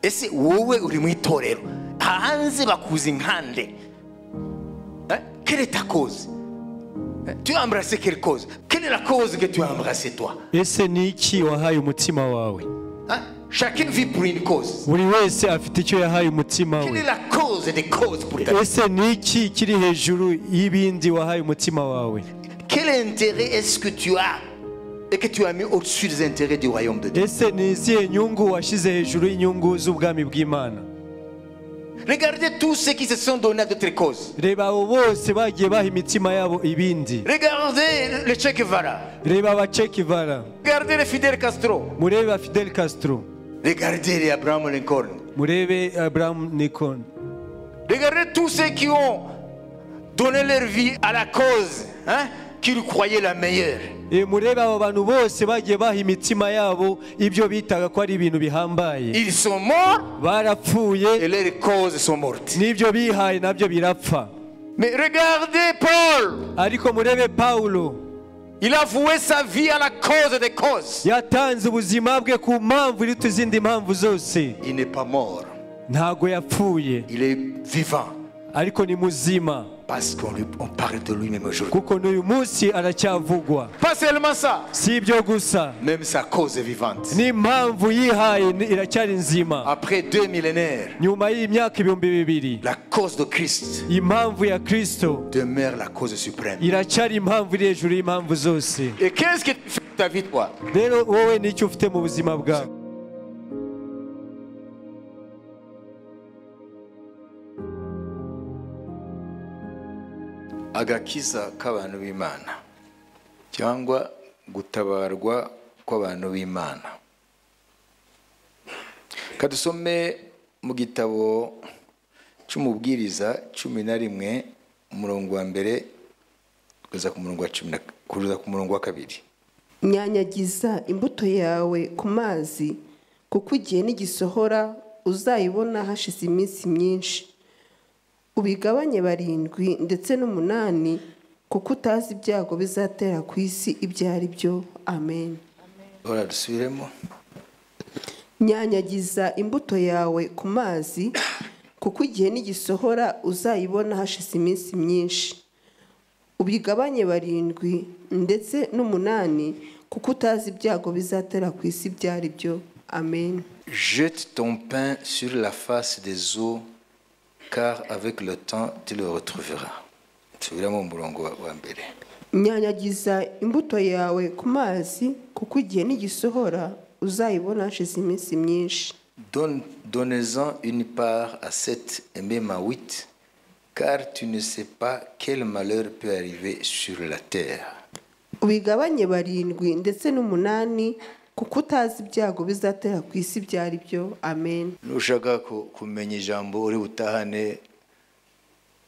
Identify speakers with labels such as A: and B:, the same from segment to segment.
A: ese wowe uri mu itorero hanze bakuza inkande Eh? quelle est ta cause Eh, tu as embrassé quelle cause quelle est la cause que tu as embrassé toi
B: ese ni iki wahaye umutima wawe
A: Hein? chacune vit pour une cause
B: buri wese afite icyo yahaye umutima
A: quelle est
B: we
A: la cause des causes pour ta vie
B: ese ni iki kiri hejuru y'ibindi wahaye umutima wawe
A: quel intérêt est-ce que tu as et que tu as mis au-dessus des intérêts du royaume de Dieu
B: ese ni izihe nyungu washyize hejuru y'inyungu z'ubwami bw'imana
A: regardez tous ceux qui se sont donnés à d'autres causes
B: reba abo bose bagiye baha imitima yabo ibindi
A: regardez le Che Guevara
B: reba abacekivara
A: regardez le Fidel Castro
B: murebe ba fidel castro
A: regardez les Abraham Lincoln
B: murebe abraham nikon
A: Regardez tous ceux qui ont donné leur vie à la cause hein, qu'ils croyaient la meilleure.
B: E, murebe abo bantu bose bagiye baha imitima yabo ibyo bitaga ko ari ibintu bihambaye
A: Ils sont morts et
B: barapfuye
A: leurs causes sont mortes.
B: n'ibyo bihaye nabyo birapfa
A: Mais regardez Paul,
B: ariko murebe pawulo
A: il a voué sa vie à la cause des causes.
B: yatanze ubuzima bwe ku mpamvu iruta izindi mpamvu zose
A: Il n'est pas mort,
B: ntago yapfuye
A: il est vivant
B: ariko ni muzima
A: parce qu'on lui- on parle de lui même aujourd'hui.
B: kuko n'uyu munsi aracyavugwa
A: Pas seulement ça,
B: si ibyo gusa
A: même sa cause est vivante.
B: n'impamvu yihaye ni- iracyari nzima
A: Après deux millénaires,
B: nyuma y'imyaka ibihumbi bibiri
A: la cause de Christ
B: impamvu ya kristo
A: demeure la cause suprême.
B: iracyari impamvu iri hejuru y'impamvu zose
A: Et qu'est-ce que tu fais de ta vie, toi
B: rero wowe nicyo ufite mu buzima bwawe
A: agakiza k'abantu b'imana cyangwa gutabarwa kw'abantu b'imana kadusome mu gitabo cy'umubwiriza cumi na rimwe umurongo wa mbere kugeza ku murongo wa cumi na kugeza ku murongo wa kabiri
C: nyanyagiza imbuto yawe ku mazi kuko igihe n'igisohora uzayibona hashize iminsi myinshi ubigabanye barindwi ndetse n'umunani kuko utazi ibyago bizatera ku isi ibyo ari byo amen
A: hora dusubiremo
C: nyanyagiza imbuto yawe ku mazi kuko igihe n'igisohora uzayibona hashize iminsi myinshi ubigabanye barindwi ndetse n'umunani kuko utazi ibyago bizatera ku isi ibyo ari byo amen
A: jette ton pain sur la face des eaux car avec le temps tu le retrouveras nsubiramo mu murongo wa- wa mbere
C: nyanyagiza imbuto yawe ku mazi kuko igihe n'igisohora uzayibona hashize iminsi myinshi
A: Donne- Donnez-en une part à sept et même à huit, car tu ne sais pas quel malheur peut arriver sur la terre.
C: ubigabanye barindwi ndetse n'umunani kuko utazi ibyago bizatera ku isi ibyo ari byo amen
A: nushaka ku- kumenya ijambo uri butahane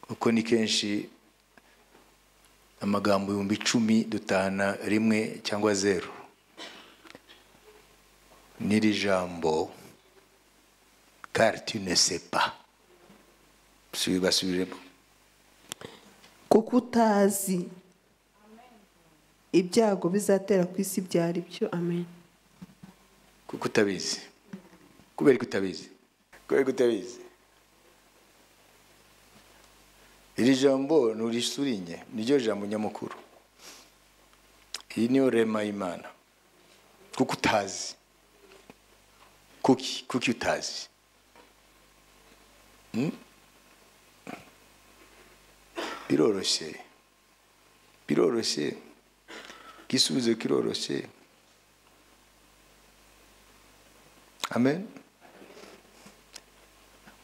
A: kuko ni kenshi amagambo ibihumbi icumi dutahana rimwe cyangwa zeru n'iri jambo car tu ne sais pas Subi- basubiremo
C: kuko utazi ibyago bizatera ku isi ibyo ari byo amen
A: kuko utabizi kubera ko utabizi kubera ko utabizi iri jambo nturisurinye niryo jambo nyamukuru iyi niyo rema y'imana kuko utazi kuki kuki utazi Hmm? biroroshye biroroshye igisubizo kiroroshye amen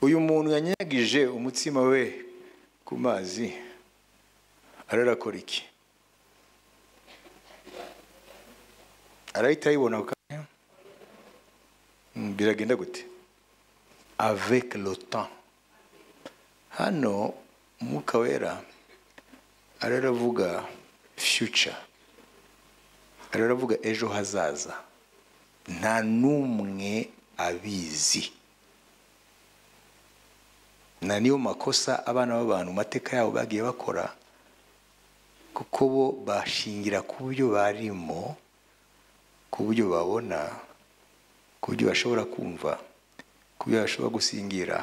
A: uyu muntu yanyagije umutsima we ku mazi ararakora iki arahita ayibona ku kanya Mm, biragenda gute avec le temps hano umwuka wera araravuga future araravuga ejo hazaza nta n'umwe abizi na niyo makosa abana b'abantu mu mateka yabo bagiye bakora kuko bo bashingira ku buryo barimo ku buryo babona ku buryo bashobora kumva ku kubyo bashobora gusingira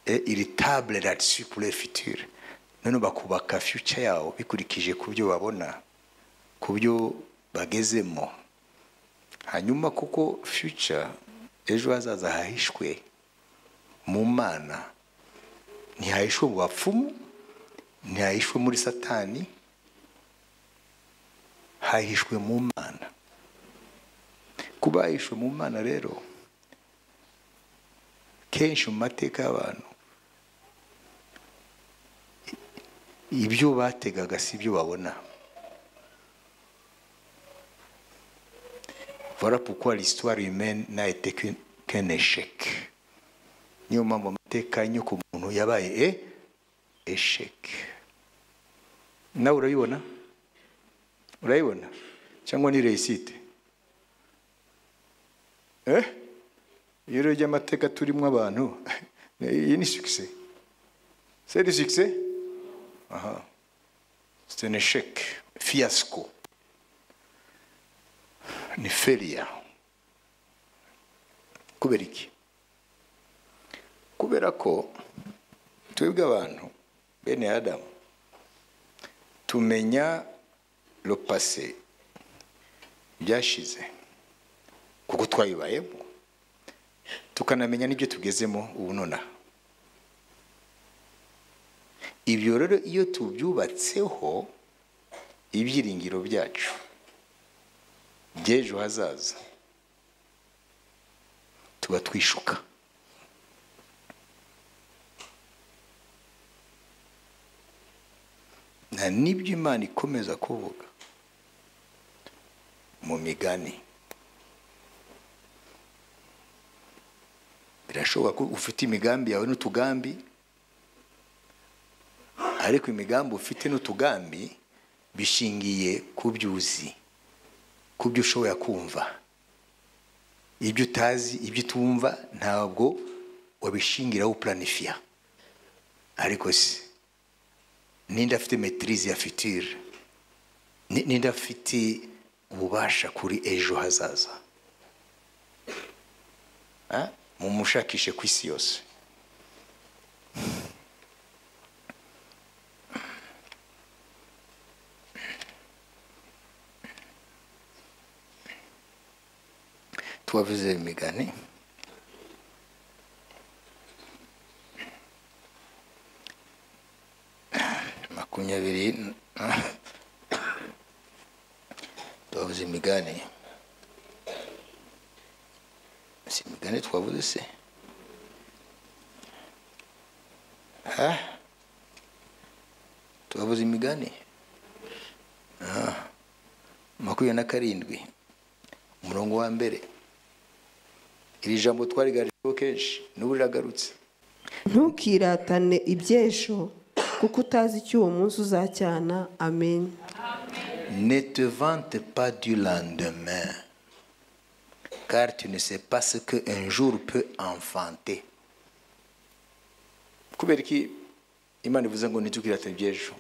A: Eh, iri table là-dessus pour le futur noneho bakubaka future yawo bikurikije ku byo babona ku byo bagezemo hanyuma kuko future ejo hazaza hahishwe mu mana ntihahishwe mu bapfumu ntihahishwe muri satani hahishwe mu mana kuba hahishwe mu mana rero kenshi mu mateka y'abantu ibyo bategaga si ibyo babona voilà pourquoi l'histoire humaine n'a été qu'un- qu'un échec niyo mpamvu amateka y'inyoko muntu yabaye e esheke nawe urayibona urayibona cyangwa ni reyisite eh iyo rero ry'amateka turimo abantu iyi ni sukise seri sukise aha c'est un échec fiasco ni feria kubera iki kubera ko twebwe abantu bene adamu tumenya lo passé byashize kuko twabibayemo tukanamenya n'ibyo tugezemo ubu nonaha ibyo rero iyo tubyubatseho ibyiringiro byacu by'ejo hazaza tuba twishuka nta n'ibyo imana ikomeza kuvuga mu migani birashoboka ko ufite imigambi yawe n'utugambi ariko imigambi ufite n'utugambi bishingiye ku byo uzi ku byo ushobora kumva ibyo utazi ibyo utumva ntabwo wabishingiraho upuranifiya ariko se ninde afite metirize ya fitire Ni- ninde afite ububasha kuri ejo hazaza Ah, mumushakishe ku isi yose tubavuze imigani makumyabiri twavuze imigani si imigani twavuze se ha twavuze imigani Ah. makumyabiri na karindwi umurongo wa mbere iri jambo twarigarijweho kenshi n'ubu riragarutse
C: ntukiratane iby'ejo kuko utazi icyo uwo munsi uzacyana amenye
A: Ne te vante pas du lendemain, car tu ne sais pas ce qu'un jour peut enfanter. kubera iki imana ivuze ngo ntitukirate iby'ejo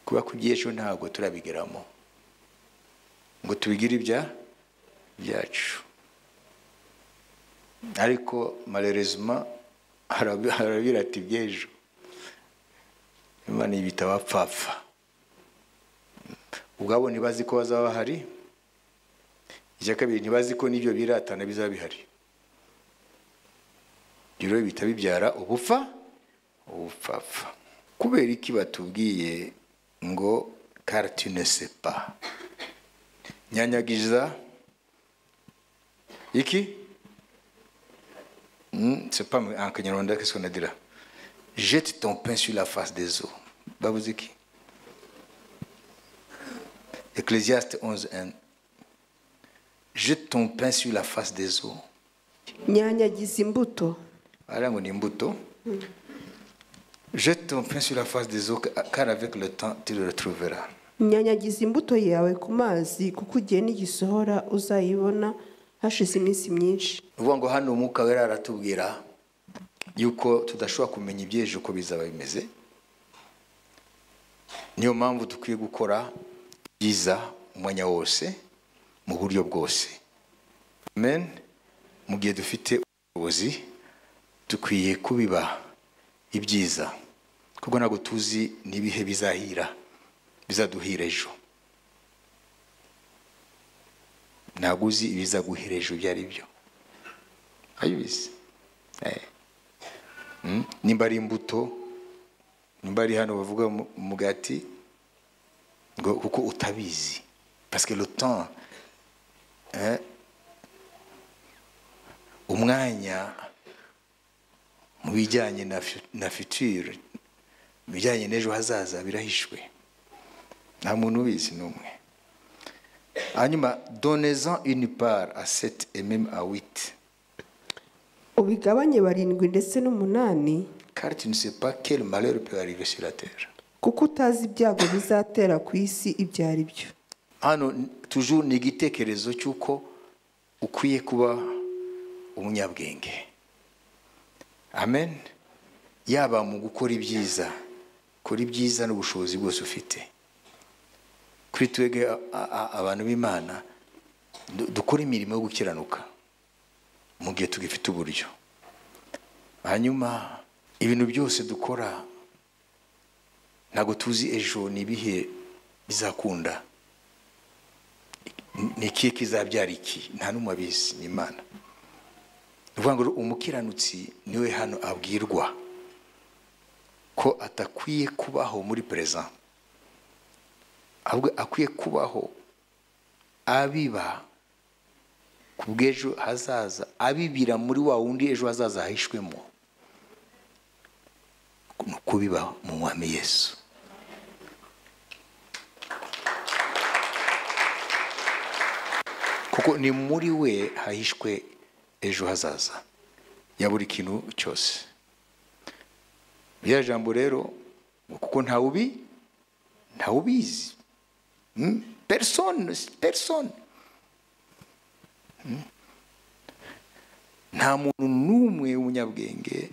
A: kuba ku by'ejo ntabwo turabigeramo ngo tubigire ibya byacu ariko malheureusement harabi- harabirata iby'ejo imana yibita abapfapfa ubwabo ntibazi ko bazaba bahari icya kabiri ntibazi ko n'ibyo biratana bizaba bihari ibyo rero bihita bibyara ubupfa ubupfapfa kubera iki batubwiye ngo karitinesepa nyanyagiza iki sepa akanyarwanda kese konadira jete ton pain sur la face des eaux babuze iki Ecclésiaste 11, 1. Jette ton pain sur la face des eaux.
C: nyanyagiza imbuto
A: Voilà mon imbuto. Jette ton pain sur la face des eaux, car avec le temps, tu le retrouveras.
C: nyanyagiza imbuto yawe ku mazi kuko igihe n'igisohora uzayibona hashize iminsi myinshi
A: Ni ukuvuga ngo hano umwuka wera aratubwira yuko tudashobora kumenya iby'ejo uko bizaba bimeze niyo mpamvu dukwiye gukora byiza umwanya wose mu buryo bwose amen mu gihe dufite ubuzi dukwiye kubiba ibyiza kuko ntabwo tuzi n'ibihe bizahira bizaduhira ejo ntabwo uzi ibizaguhira ejo ibyo ari byo ayibizi nimba ari imbuto nimba ari hano bavuga mu- umugati ngo kuko utabizi pasike rutan umwanya mu bijyanye na fu- na futuro mu bijyanye n'ejo hazaza birahishwe nta muntu ubizi n'umwe hanyuma donezan une part à sept et même à huit
C: ubigabanye barindwi ndetse n'umunani
A: car tu ne sais pas quel malheur peut arriver sur la terre
C: kuko utazi ibyago bizatera ku isi ibyo ari byo
A: hano n- toujours ni igitekerezo cy'uko ukwiye kuba umunyabwenge amen yaba mu gukora ibyiza kora ibyiza n'ubushobozi bwose ufite kuri twebwe a- a- abantu b'imana du- dukore imirimo yo gukiranuka mu gihe tugifite uburyo hanyuma ibintu byose dukora ntabwo tuzi ejo ni ibihe bizakunda ni ikihe kizabyara iki nta n'umwe abizi ni imana ni ukuvuga ngo umukiranutsi niwe hano abwirwa ko atakwiye kubaho muri perezida ahubwo akwiye kubaho abiba ku bw'ejo hazaza abibira muri wa wundi ejo hazaza hahishwemo ni ukubiba mu mwami yesu kuko ni muri we hahishwe ejo hazaza ya buri kintu cyose rya jambo rero kuko ntawubi ntawubizi Hmm? persone persone Hmm? nta muntu n'umwe w'umunyabwenge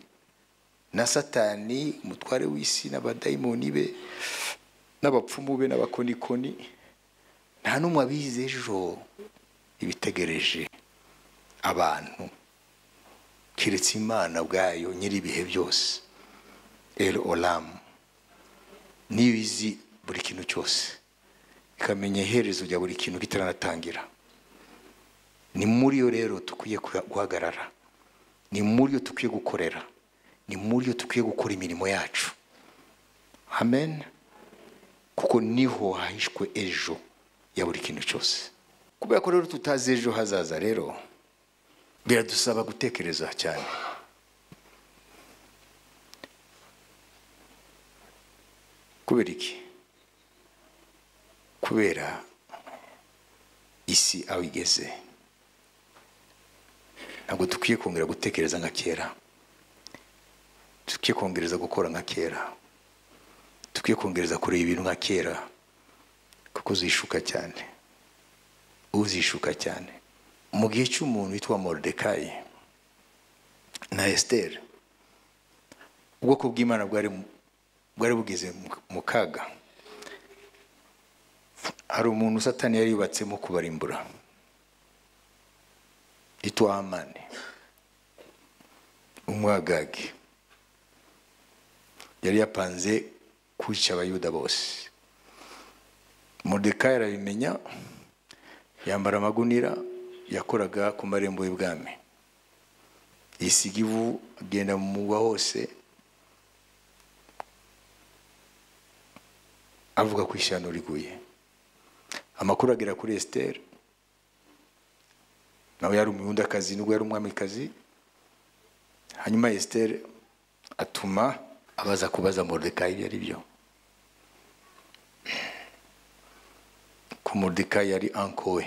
A: na satani umutware w'isi n'abadayimoni be n'abapfumu be n'abakonikoni nta n'umwe abizi ejo ibitegereje abantu keretse imana ubwayo nyir'ibihe byose el olamu niyo izi buri kintu cyose ikamenya iherezo rya buri kintu ritaratangira ni muri yo rero dukwiye kuha- guhagarara ni muri yo dukwiye gukorera ni muri yo dukwiye gukora imirimo yacu amen kuko niho hahishwe ejo ya buri kintu cyose kubera ko rero tutazi ejo hazaza rero biradusaba gutekereza cyane kubera iki kubera isi aho igeze ntabwo dukwiye kongera gutekereza nka kera dukwiye kongereza gukora nka kera dukwiye kongereza kureba ibintu nka kera kuko uzishuka cyane uzishuka cyane mu gihe cy'umuntu witwa moridekayi na esiteri ubwoko bw'imana bwari mu- bwari bugeze mu- mu kaga hari umuntu satani yari yubatsemo kubarimbura yitwa amani umwagage yari yapanze kwica abayuda bose moridekayi arabimenya yambara amagunira yakoraga ku marembo y'ubwami yisiga ivu agenda mu mugwa hose avuga ko ishyano riguye amakuru agera kuri esiteri nawe yari umuyundakazi nubwo yari umwamikazi hanyuma esiteri atuma abaza kubaza moridekayi ibyo ari byo ko moridekayi yari anko we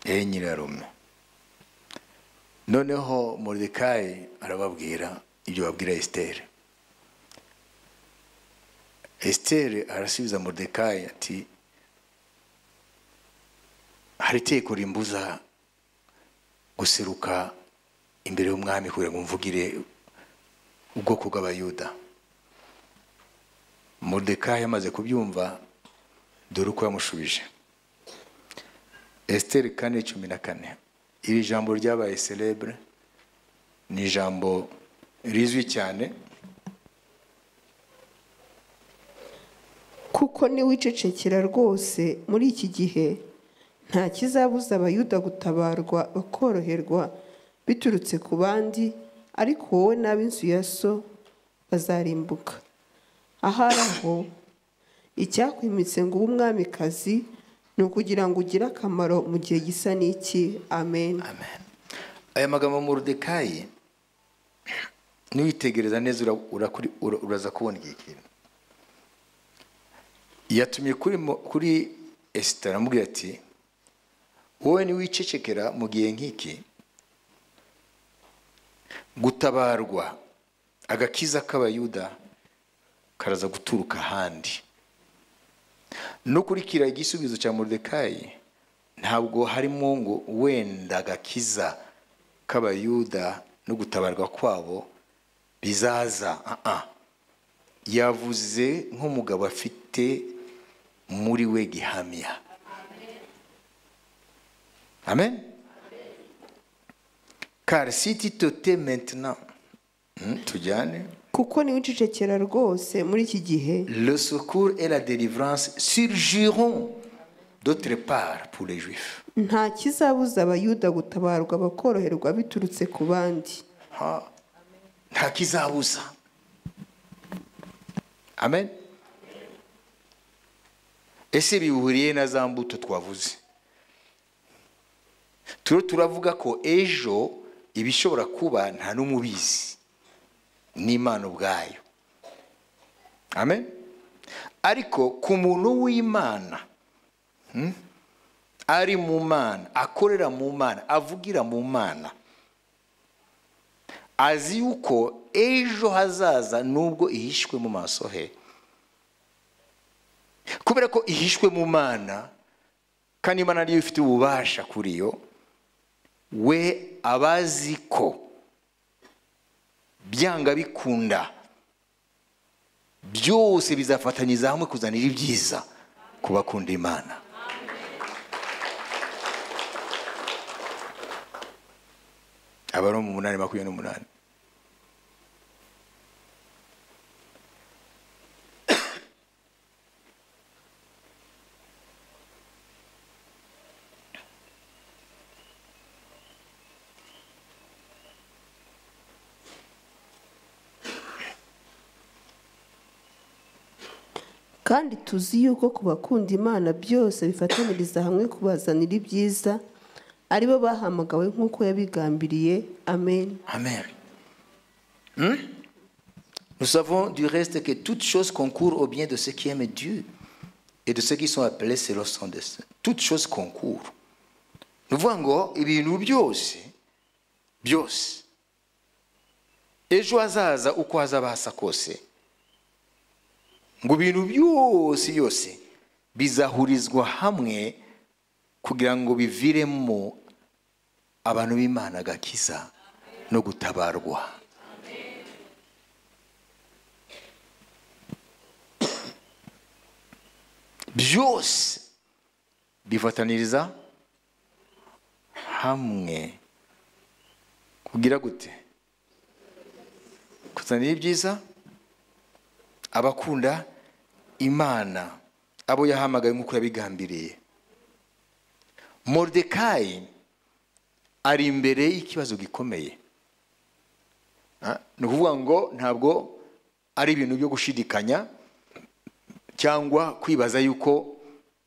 A: yari nyirarume noneho moridekayi arababwira ibyo babwira esiteri esiteri arasubiza moridekayi ati hari itegeko rimbuza guseruka imbere y'umwami kugira ngo mvugire ubwoko bw'abayuda moridekayi amaze kubyumva dore uko yamushubije esiteri kane cumi na kane iri jambo ryabaye celebure ni ni ijambo rizwi cyane
C: kuko niwicecekera rwose muri iki gihe nta kizabuza abayuda gutabarwa bakoroherwa biturutse ku bandi ariko wowe n'ab'inzu ya so bazarimbuka ahari aho icyakwimitse ngo ube umwamikazi ni ukugira ngo ugire akamaro mu gihe gisa n'iki amen
A: amen aya magambo Moridekayi niwitegereza neza ura- urakuri- ura- uraza kubona igihe kintu yatumye kuri mo- kuri esitara amubwira ati wowe niwicecekera mu gihe nk'iki gutabarwa agakiza k'abayuda karaza guturuka ahandi no kurikira igisubizo cya moridekayi ntabwo harimo ngo wenda agakiza k'abayuda no gutabarwa kwabo bizaza Ah, ah. yavuze nk'umugabo afite muri we gihamya amen car si titote maintenant Hmm, tujyane
C: kuko niwicecekera rwose muri iki gihe
A: le secours et la délivrance surgiront d'autre part pour les juifs.
C: nta kizabuza abayuda gutabarwa bakoroherwa biturutse ku bandi
A: Ha. nta kizabuza amen ese bihuriye na za mbuto twavuze turiho turavuga ko ejo ibishobora kuba nta n'umubizi n'imana ubwayo amen ariko ku muntu w'imana hmm, ari mu mana akorera mu mana avugira mu mana azi yuko ejo hazaza nubwo ihishwe mu maso he kubera ko ihishwe mu mana kandi imana ariyo ifite ububasha kuri yo we abazi ko byanga bikunda byose bizafatanyiriza hamwe kuzanira ibyiza ku bakunda imana abaroma umunani makumyabiri n'umunani
C: kandi tuzi yuko ku bakunda imana byose bifatanyiriza hamwe kubazanira ibyiza aribo bahamagawe nk'uko yabigambiriye amen
A: Amen. Hmm? Nous savons du reste que toutes choses concourent au bien de ceux qui aiment Dieu et de ceux qui sont appelés selon son destin. Toutes choses concourent. Nous voyons ibintu byose byose ejo hazaza uko hazaba hasa kose ngo ibintu byose yose bizahurizwa hamwe kugira ngo biviremo abantu b'imana agakiza no gutabarwa byose bifataniriza hamwe kugira gute kuzanira ibyiza abakunda imana abo yahamagaye nk'uko yabigambiriye moridekayi ari imbere y'ikibazo gikomeye Ah, ni ukuvuga ngo ntabwo ari ibintu byo gushidikanya cyangwa kwibaza yuko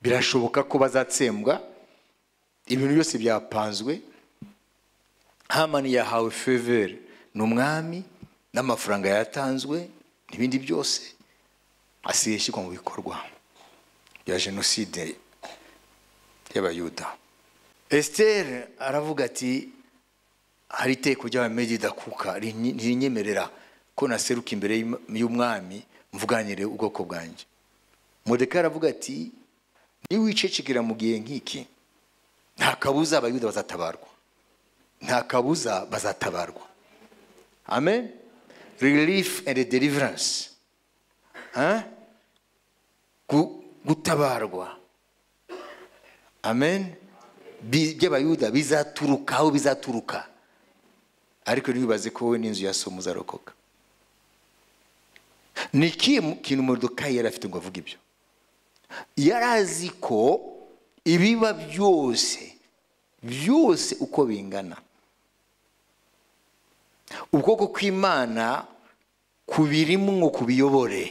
A: birashoboka ko bazatsembwa ibintu byose byapanzwe hamani yahawe fevere ni umwami n'amafaranga yatanzwe n'ibindi byose asigaye ishyirwa mu bikorwa bya jenoside y'abayuda esiteri aravuga ati hari iteko ry'abamegidakuka rinyi- ririnyemerera ko naseruka imbere y'im- y'umwami mvuganire ubwoko bwanjye modeka aravuga ati niwicecekera mu gihe nk'iki nta kabuza abayuda bazatabarwa nta kabuza bazatabarwa amen relief and deliverance Hein? Gu- gutabarwa amen Bi- by'abayuda bizaturuka aho bizaturuka ariko ntibibaze ko wowe n'inzu ya somu uzarokoka ni ikihe mu- kintu modokayi yari afite ngo avuge ibyo yari azi ko ibiba byose byose uko bingana ukuboko kw'imana kubirimwo kubiyobore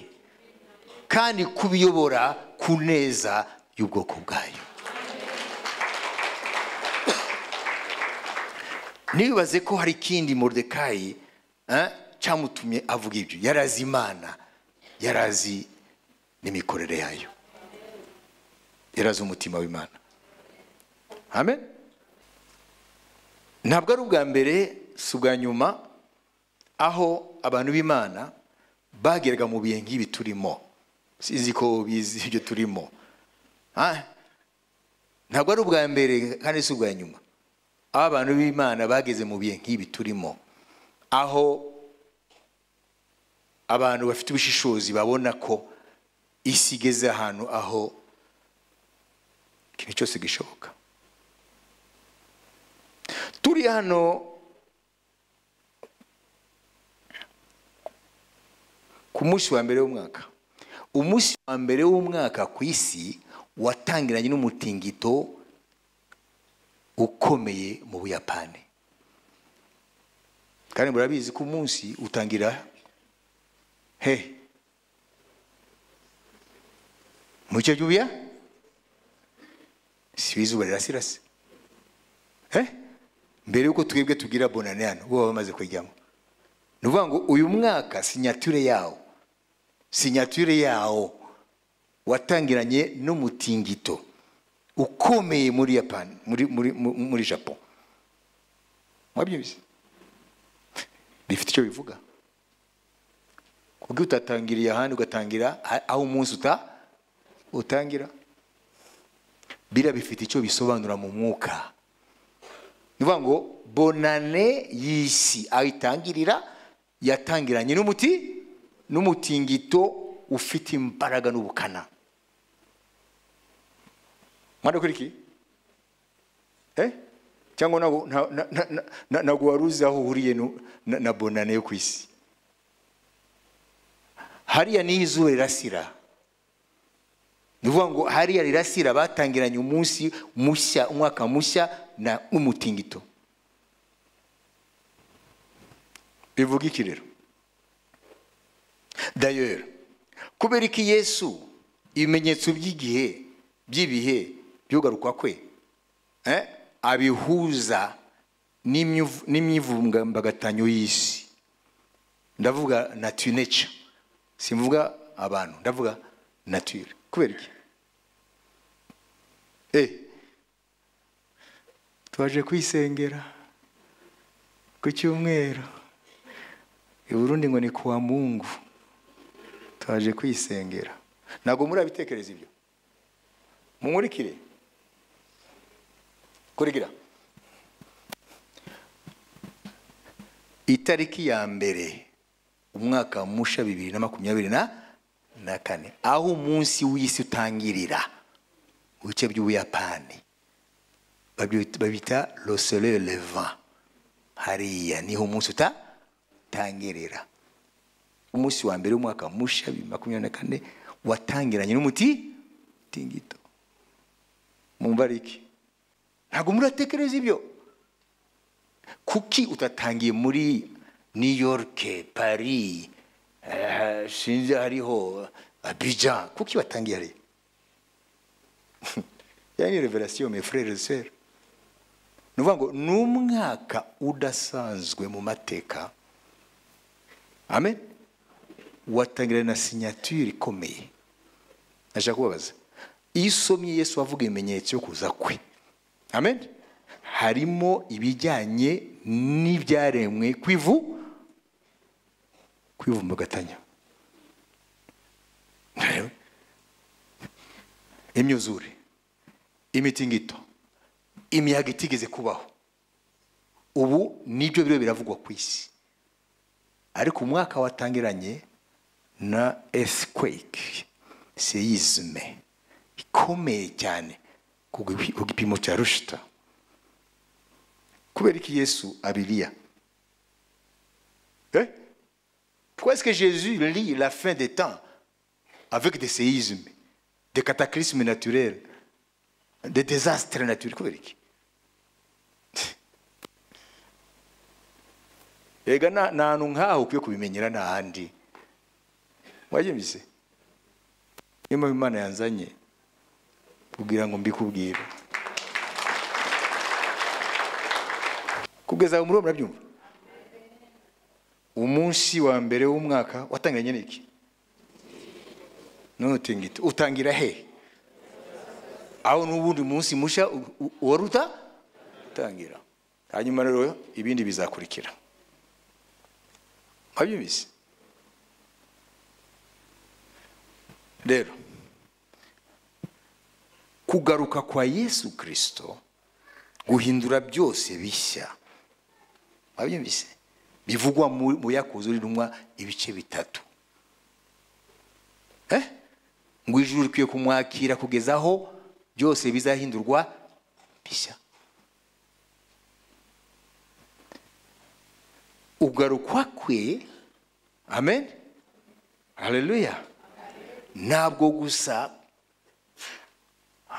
A: kandi kubiyobora ku neza y'ubwoko bwayo ntibibaze ko hari ikindi moridekayi eh, cyamutumye avuga ibyo yari azi imana yari azi n'imikorere yayo yari azi umutima w'imana amen ntabwo ari ubwa mbere si ubwa nyuma aho abantu b'imana bageraga mu bihe nk'ibi turimo sinzi ko bizi ibyo turimo Ah, ntabwo ari ubwa mbere kandi si ubwa nyuma aho abantu b'imana bageze mu bihe nk'ibi turimo aho abantu bafite ubushishozi babona ko isi igeze ahantu aho ikintu cyose gishoboka turi hano ku munsi wa mbere w'umwaka umunsi wa mbere w'umwaka ku isi watangiranye n'umutingito ukomeye mu buyapani kandi murabizi ko umunsi utangira he mu gice cy'ubuya si izuba rirasirase he mbere y'uko twebwe tugira bonane hano bo baba bamaze kujyamo ni ukuvuga ngo uyu mwaka sinyature yawo sinyature yawo watangiranye n'umutingito ukomeye muri yapani muri muri mu- muri japo mwabyumvise bifite icyo bivuga kubwo utatangiriye ahandi ugatangira a- aho umunsi uta utangira biriya bifite icyo bisobanura mu mwuka ni ukuvuga ngo bonane y'isi aho itangirira yatangiranye n'umuti n'umutingito ufite imbaraga n'ubukana mwadakurikiye eh cyangwa ntabwo nta- na- na- na- na- ntabwo wari uzi aho uhuriye nu- na na bonane yo ku isi hariya niyo izuba rirasira ni ukuvuga ngo hariya rirasira batangiranye umunsi mushya umwaka mushya na n'umutingito bivuga iki rero dayeri kubera iki yesu ibimenyetso by'igihe by'ibihe byugarukwa kwe eh, abihuza n'imyuv- n'imyivumbagatanyo y'isi ndavuga nature nature simvuga abantu ndavuga nature kubera iki eh twaje kwisengera ku cyumweru i Burundi ngo ni kuwa mungu twaje kwisengera ntabwo murabitekereza ibyo mumurikire kurikira itariki ya mbere umwaka musha bibiri na makumyabiri na na kane aho umunsi w'isi utangirira mu bice by'ubuyapani babyita- babita losole levant hariya niho umunsi utatangirira umunsi wa mbere w'umwaka musha bibiri na makumyabiri na kane watangiranye n'umuti tingito mumva ari iki ntabwo muratekereza ibyo kuki utatangiye muri new york paris eh, sinzi hariho abijan kuki watangiye hariya yani revelation mes frères et sœurs ni ukuvuga ngo ni umwaka udasanzwe mu mateka amen watangira na signature ikomeye ndashaka kubabaza iyo usomye yesu avuga ibimenyetso yo kuza kwe amen harimo ibijyanye n'ibyaremwe kwivu kwivumbagatanya imyuzure imitingito imiyaga itigeze kubaho ubu nibyo biriho biravugwa ku isi ariko umwaka watangiranye na earthquake seyizme ikomeye cyane ku gipi- ku gipimo cya rushita kubera iki yesu abiliya Hein? Pourquoi est-ce que Jésus lit la fin des temps avec des séismes, des cataclysmes naturels, des désastres naturels Kubera iki? Ega nta nta hantu nk'aho ukwiye kubimenyera nta handi mwabyumvise niyo mpamvu imana yanzanye kugira ngo mbikubwire kugeza ubu muri uwo murabyumva umunsi wa mbere w'umwaka watangiranye n'iki none utinga iti utangira he aho n'ubundi munsi mushya u- u- uwaruta utangira hanyuma rero ibindi bizakurikira mwabyumvise rero kugaruka kwa yesu kirisito guhindura byose bishya mwabyumvise bivugwa mu mu yakuzo rintumwa ibice bitatu Eh? ngo ijuru rikwiye kumwakira kugeza aho byose bizahindurwa bishya ugarukwa kwe amen haleluya ntabwo gusa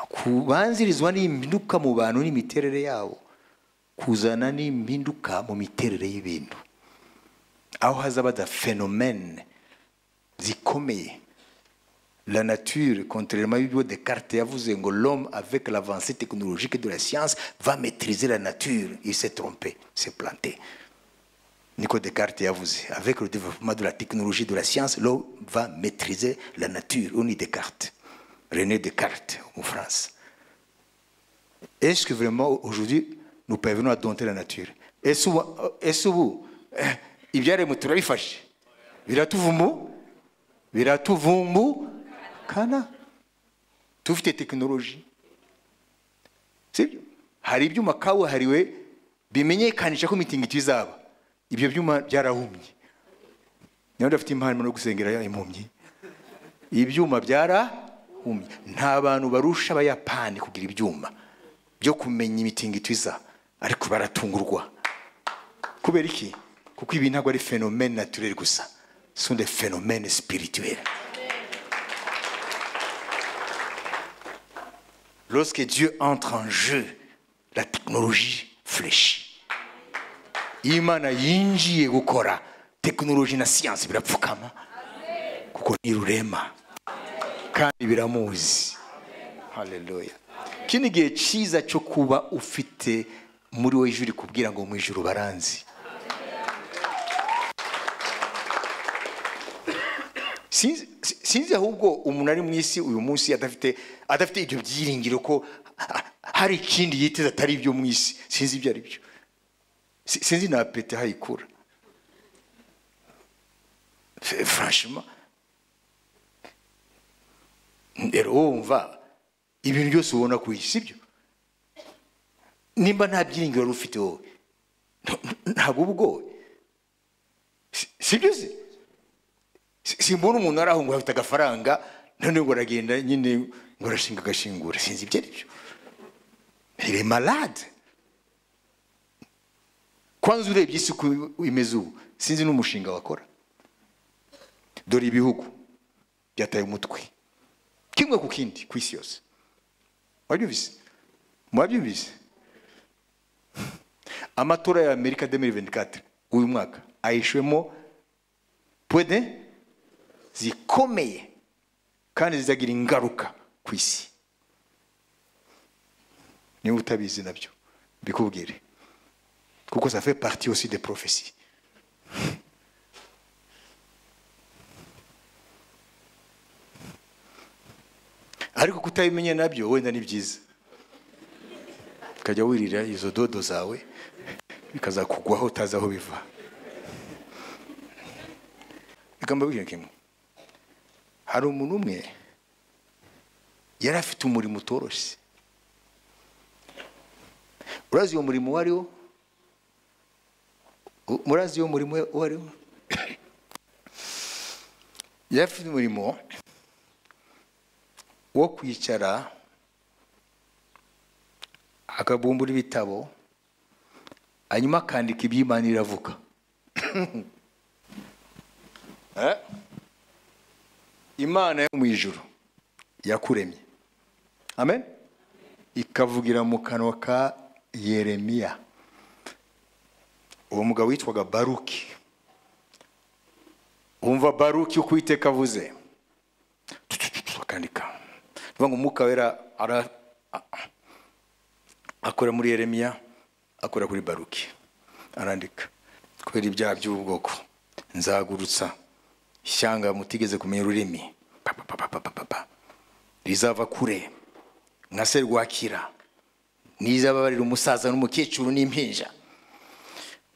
A: kubanzirizwa n'impinduka mu bantu n'imiterere yabo kuzana n'impinduka mu miterere y'ibintu aho hazaba da phénomène zikomeye la nature contrairement à Descartes yavuze ngo l'homme avec l'avancée technologique de la science va maîtriser la nature il s'est trompé s'est planté Nico Descartes yavuze avec le développement de la technologie de la science l'homme va maîtriser la nature on dit Descartes René Descartes en France est-ce que vraiment aujourd'hui nous parvenons à dompter la nature ese ubu ese ubu eh, ibyaremwe turabifashe biratuvumu biratuvumbukana tufite tekinoloji sibyo hari ibyuma kabuhariwe bimenyekanisha ko imitingito izaba ibyo byuma byarahumye niba udafite impano yo gusengera impumyi ibyuma byarahumye nta bantu barusha abayapani kugira ibyuma byo kumenya imitingito iza ariko baratungurwa kubera iki kuko ibi ntabwo ari phénomène naturel gusa ce sont des phénomènes spirituels lorsque Dieu entre en jeu la technologie fléchit iyo imana yinjiye gukora tekinoloji na siyansi birapfukama kuko ni rurema kandi biramuzi haleluya iki ni igihe cyiza cyo kuba ufite muri wowe ijuru kubwira ngo mu ijuru baranzi sinzi sinzi ahubwo umuntu ari mu isi uyu munsi adafite adafite ibyo byiringiro ko ha- hari ikindi yiteze atari ibyo mu isi sinzi ibyo ari byo Si- sinzi na pete hayikura F- franchement rero wumva ibintu byose ubona ku isi sibyo nimba nta byiringiro wari ufite wowe nta- ntabwo uba ugowe Si- sibyo se Si- simbona umuntu ari aho ngo afite agafaranga none ngo aragenda nyine ngo arashinga agashingura sinzi ibyo ari byo il est malade kwanza urebye isi uko imeze ubu sinzi n'umushinga wakora dore ibihugu byataye umutwe kimwe ku kindi ku isi yose mwabyumvise mwabyumvise amatora ya amerika 2024 uyu mwaka ahishwemo pwede zikomeye kandi zizagira ingaruka ku isi niba utabizi nabyo mbikubwire kuko ça fait partie aussi des prophéties ariko kutabimenye nabyo wenda ni byiza ukajya wirira izo dodo zawe bikazakugwaho utazi aho biva reka mbabwire kimwe hari umuntu umwe yari afite umurimo utoroshye urazi uwo murimo uwo ari wo U- murazi uwo murimo we- uwo ari wo yari afite umurimo wo kwicara akabumbura ibitabo hanyuma akandika iby'imana iravuga Eh? imana yo mu ijuru yakuremye amen ikavugira mu kanwa ka yeremiya uwo mugabo witwaga baruki wumva baruki uko uwiteka avuze tutututu akandika nivuga ngo umwuka wera ara- a- a- akora muri yeremiya akora kuri baruki arandika kubera ibyaha by'ubwoko nzagurutsa ishyanga mutigeze kumenya ururimi Pa, pa, pa, pa, pa, pa, pa, pa. rizava kure nka serwakira nizababarira umusaza n'umukecuru n'impinja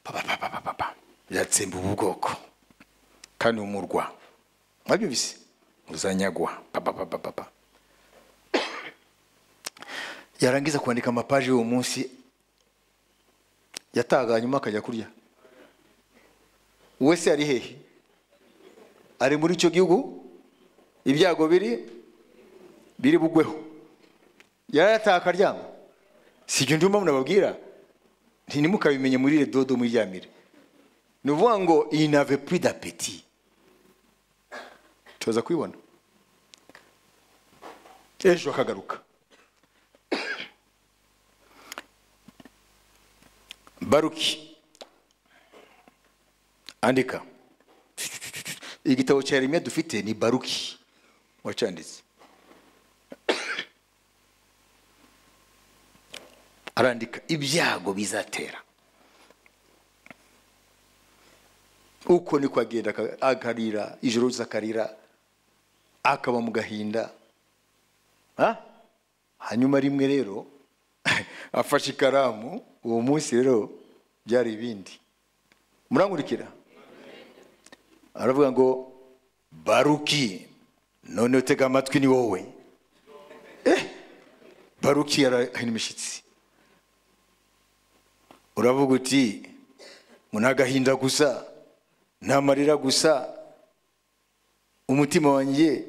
A: Pa, pa, pa, pa, pa, pa, pa. biratsemba ubu bwoko kandi umurwa mwabyumvise uzanyagwa Pa, pa, pa, pa, pa, pa. yarangiza kwandika amapaji y'uwo munsi yataga hanyuma akajya kurya wese ari hehe ari muri icyo gihugu ibyago biri biri bugweho yarayataha akaryama si ibyo ndimo munababwira ntimukabimenye muri redodo muryamire ni ukuvuga ngo iyi nave puri dapeti tuza kubibona ejo akagaruka baruki andika igitabo cya Yeremiya dufite ni baruki wacyanditse arandika ibyago bizatera uko niko agenda aka- akarira ijoro ryose akarira akaba mu gahinda Ha? hanyuma rimwe rero afashe ikaramu uwo munsi rero byari ibindi murankurikira aravuga ngo baruki none utega amatwi ni wowe Eh, baruki yarahina imishyitsi uravuga uti ngo ni agahinda gusa ni amarira gusa umutima wanjye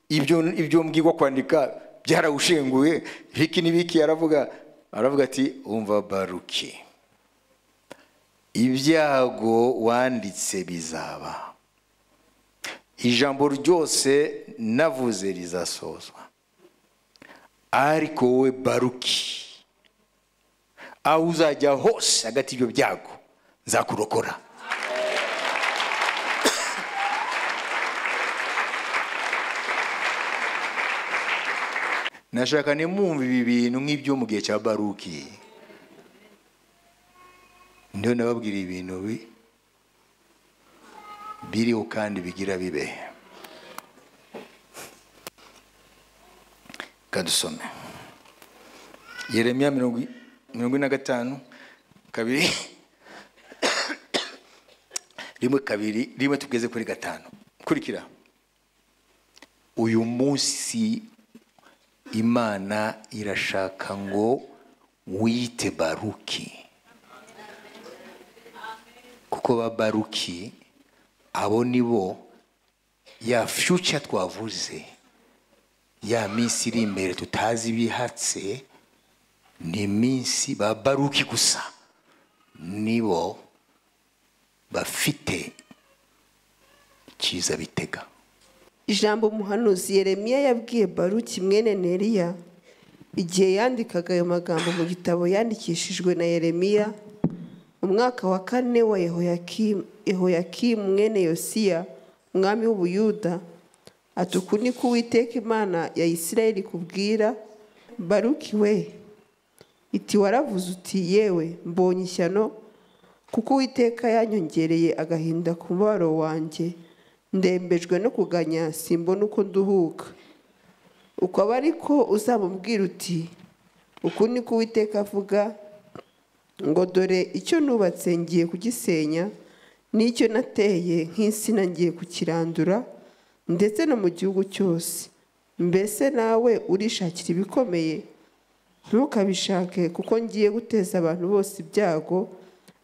A: ibyo ibyo mbwirwa kwandika byarawushenguye biki n'ibiki aravuga aravuga ati umva baruki ibyago wanditse bizaba ijambo ryose navuze rizasozwa ariko wowe baruki aho uzajya hose hagati y'ibyo byago nzakurokora nashaka nimwumva ibi bintu nk'ibyo mu gihe cya baruki ndiho nababwira ibintu bi- biriho kandi bigira bibe kadusome yeremiya mirongo i- mirongo ine na gatanu kabiri rimwe kabiri rimwe tugeze kuri gatanu kurikira uyu munsi imana irashaka ngo wiyite baruki kuko ba baruki abo ni bo ya future twavuze ya minsi iri imbere tutazi ibihatse ni iminsi ba baruki gusa nibo bafite icyiza bitega
C: ijambo umuhanuzi yeremiya yabwiye baruki mwene neriya igihe yandikaga ayo magambo mu gitabo yandikishijwe na yeremiya mu mwaka wa kane wa yehoyakimu Yehoyakimu mwene yosiya umwami w'ubuyuda ati uku ni ko uwiteka imana ya isirayeli kubwira baruki we iti waravuze uti yewe mbonye ishyano kuko uwiteka yanyongereye agahinda ku mubabaro wanjye ndembejwe no kuganya simbona uko nduhuka uko aba ariko uzamubwira uti uku ni ko uwiteka avuga ngo dore icyo nubatse ngiye kugisenya n'icyo nateye nk'insina ngiye kukirandura ndetse no mu gihugu cyose mbese nawe urishakira ibikomeye ntukabishake kuko ngiye guteza abantu bose ibyago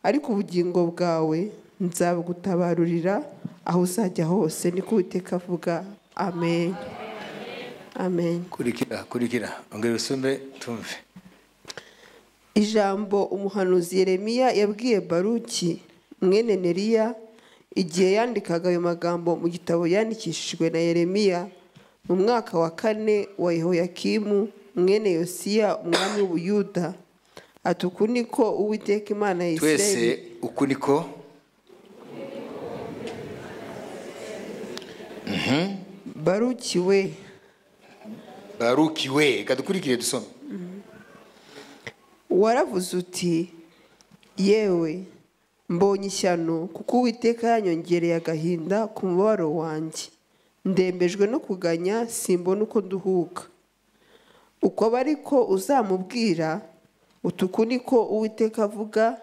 C: ariko ubugingo bwawe nzabugutabarurira aho uzajya hose niko uwiteka avuga amen amen
A: kurikira kurikira ongera usome tumve
C: ijambo umuhanuzi yeremiya yabwiye baruki mwene neriya igihe yandikaga ayo magambo mu gitabo yandikishijwe na yeremiya mu mwaka wa kane wa yehoyakimu mwene yosiya umwami w'ubuyuda ati uku niko uwiteka imana ya isirayeli
A: twese uku niko
C: barukiwe
A: barukiwe reka dukurikire dusome
C: waravuze uti yewe mbonye ishyano kuko uwiteka yanyongereye agahinda ku mubabaro wanjye ndembejwe no kuganya simbona uko nduhuka uko aba ariko uzamubwira utuku niko uwiteka avuga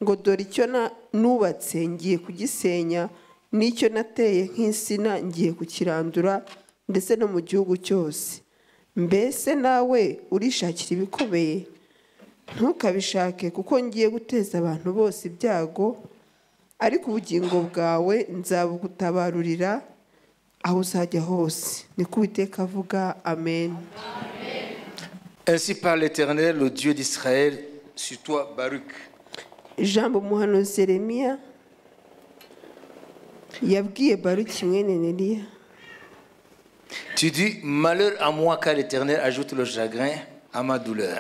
C: ngo dore icyo na- nubatse ngiye kugisenya n'icyo nateye nk'insina ngiye kukirandura ndetse no mu gihugu cyose mbese nawe urishakira ibikomeye ntukabishake kuko ngiye guteza abantu bose ibyago ariko ubugingo bwawe nzabugutabarurira aho uzajya hose niko uwiteka avuga amen
A: ainsi parle l'éternel le dieu d'israël sur toi baruch
C: ijambo umuhanuzi Yeremiya yabwiye baruki mwene neriya
A: tu dis malheur à moi car l'éternel ajoute le chagrin à ma douleur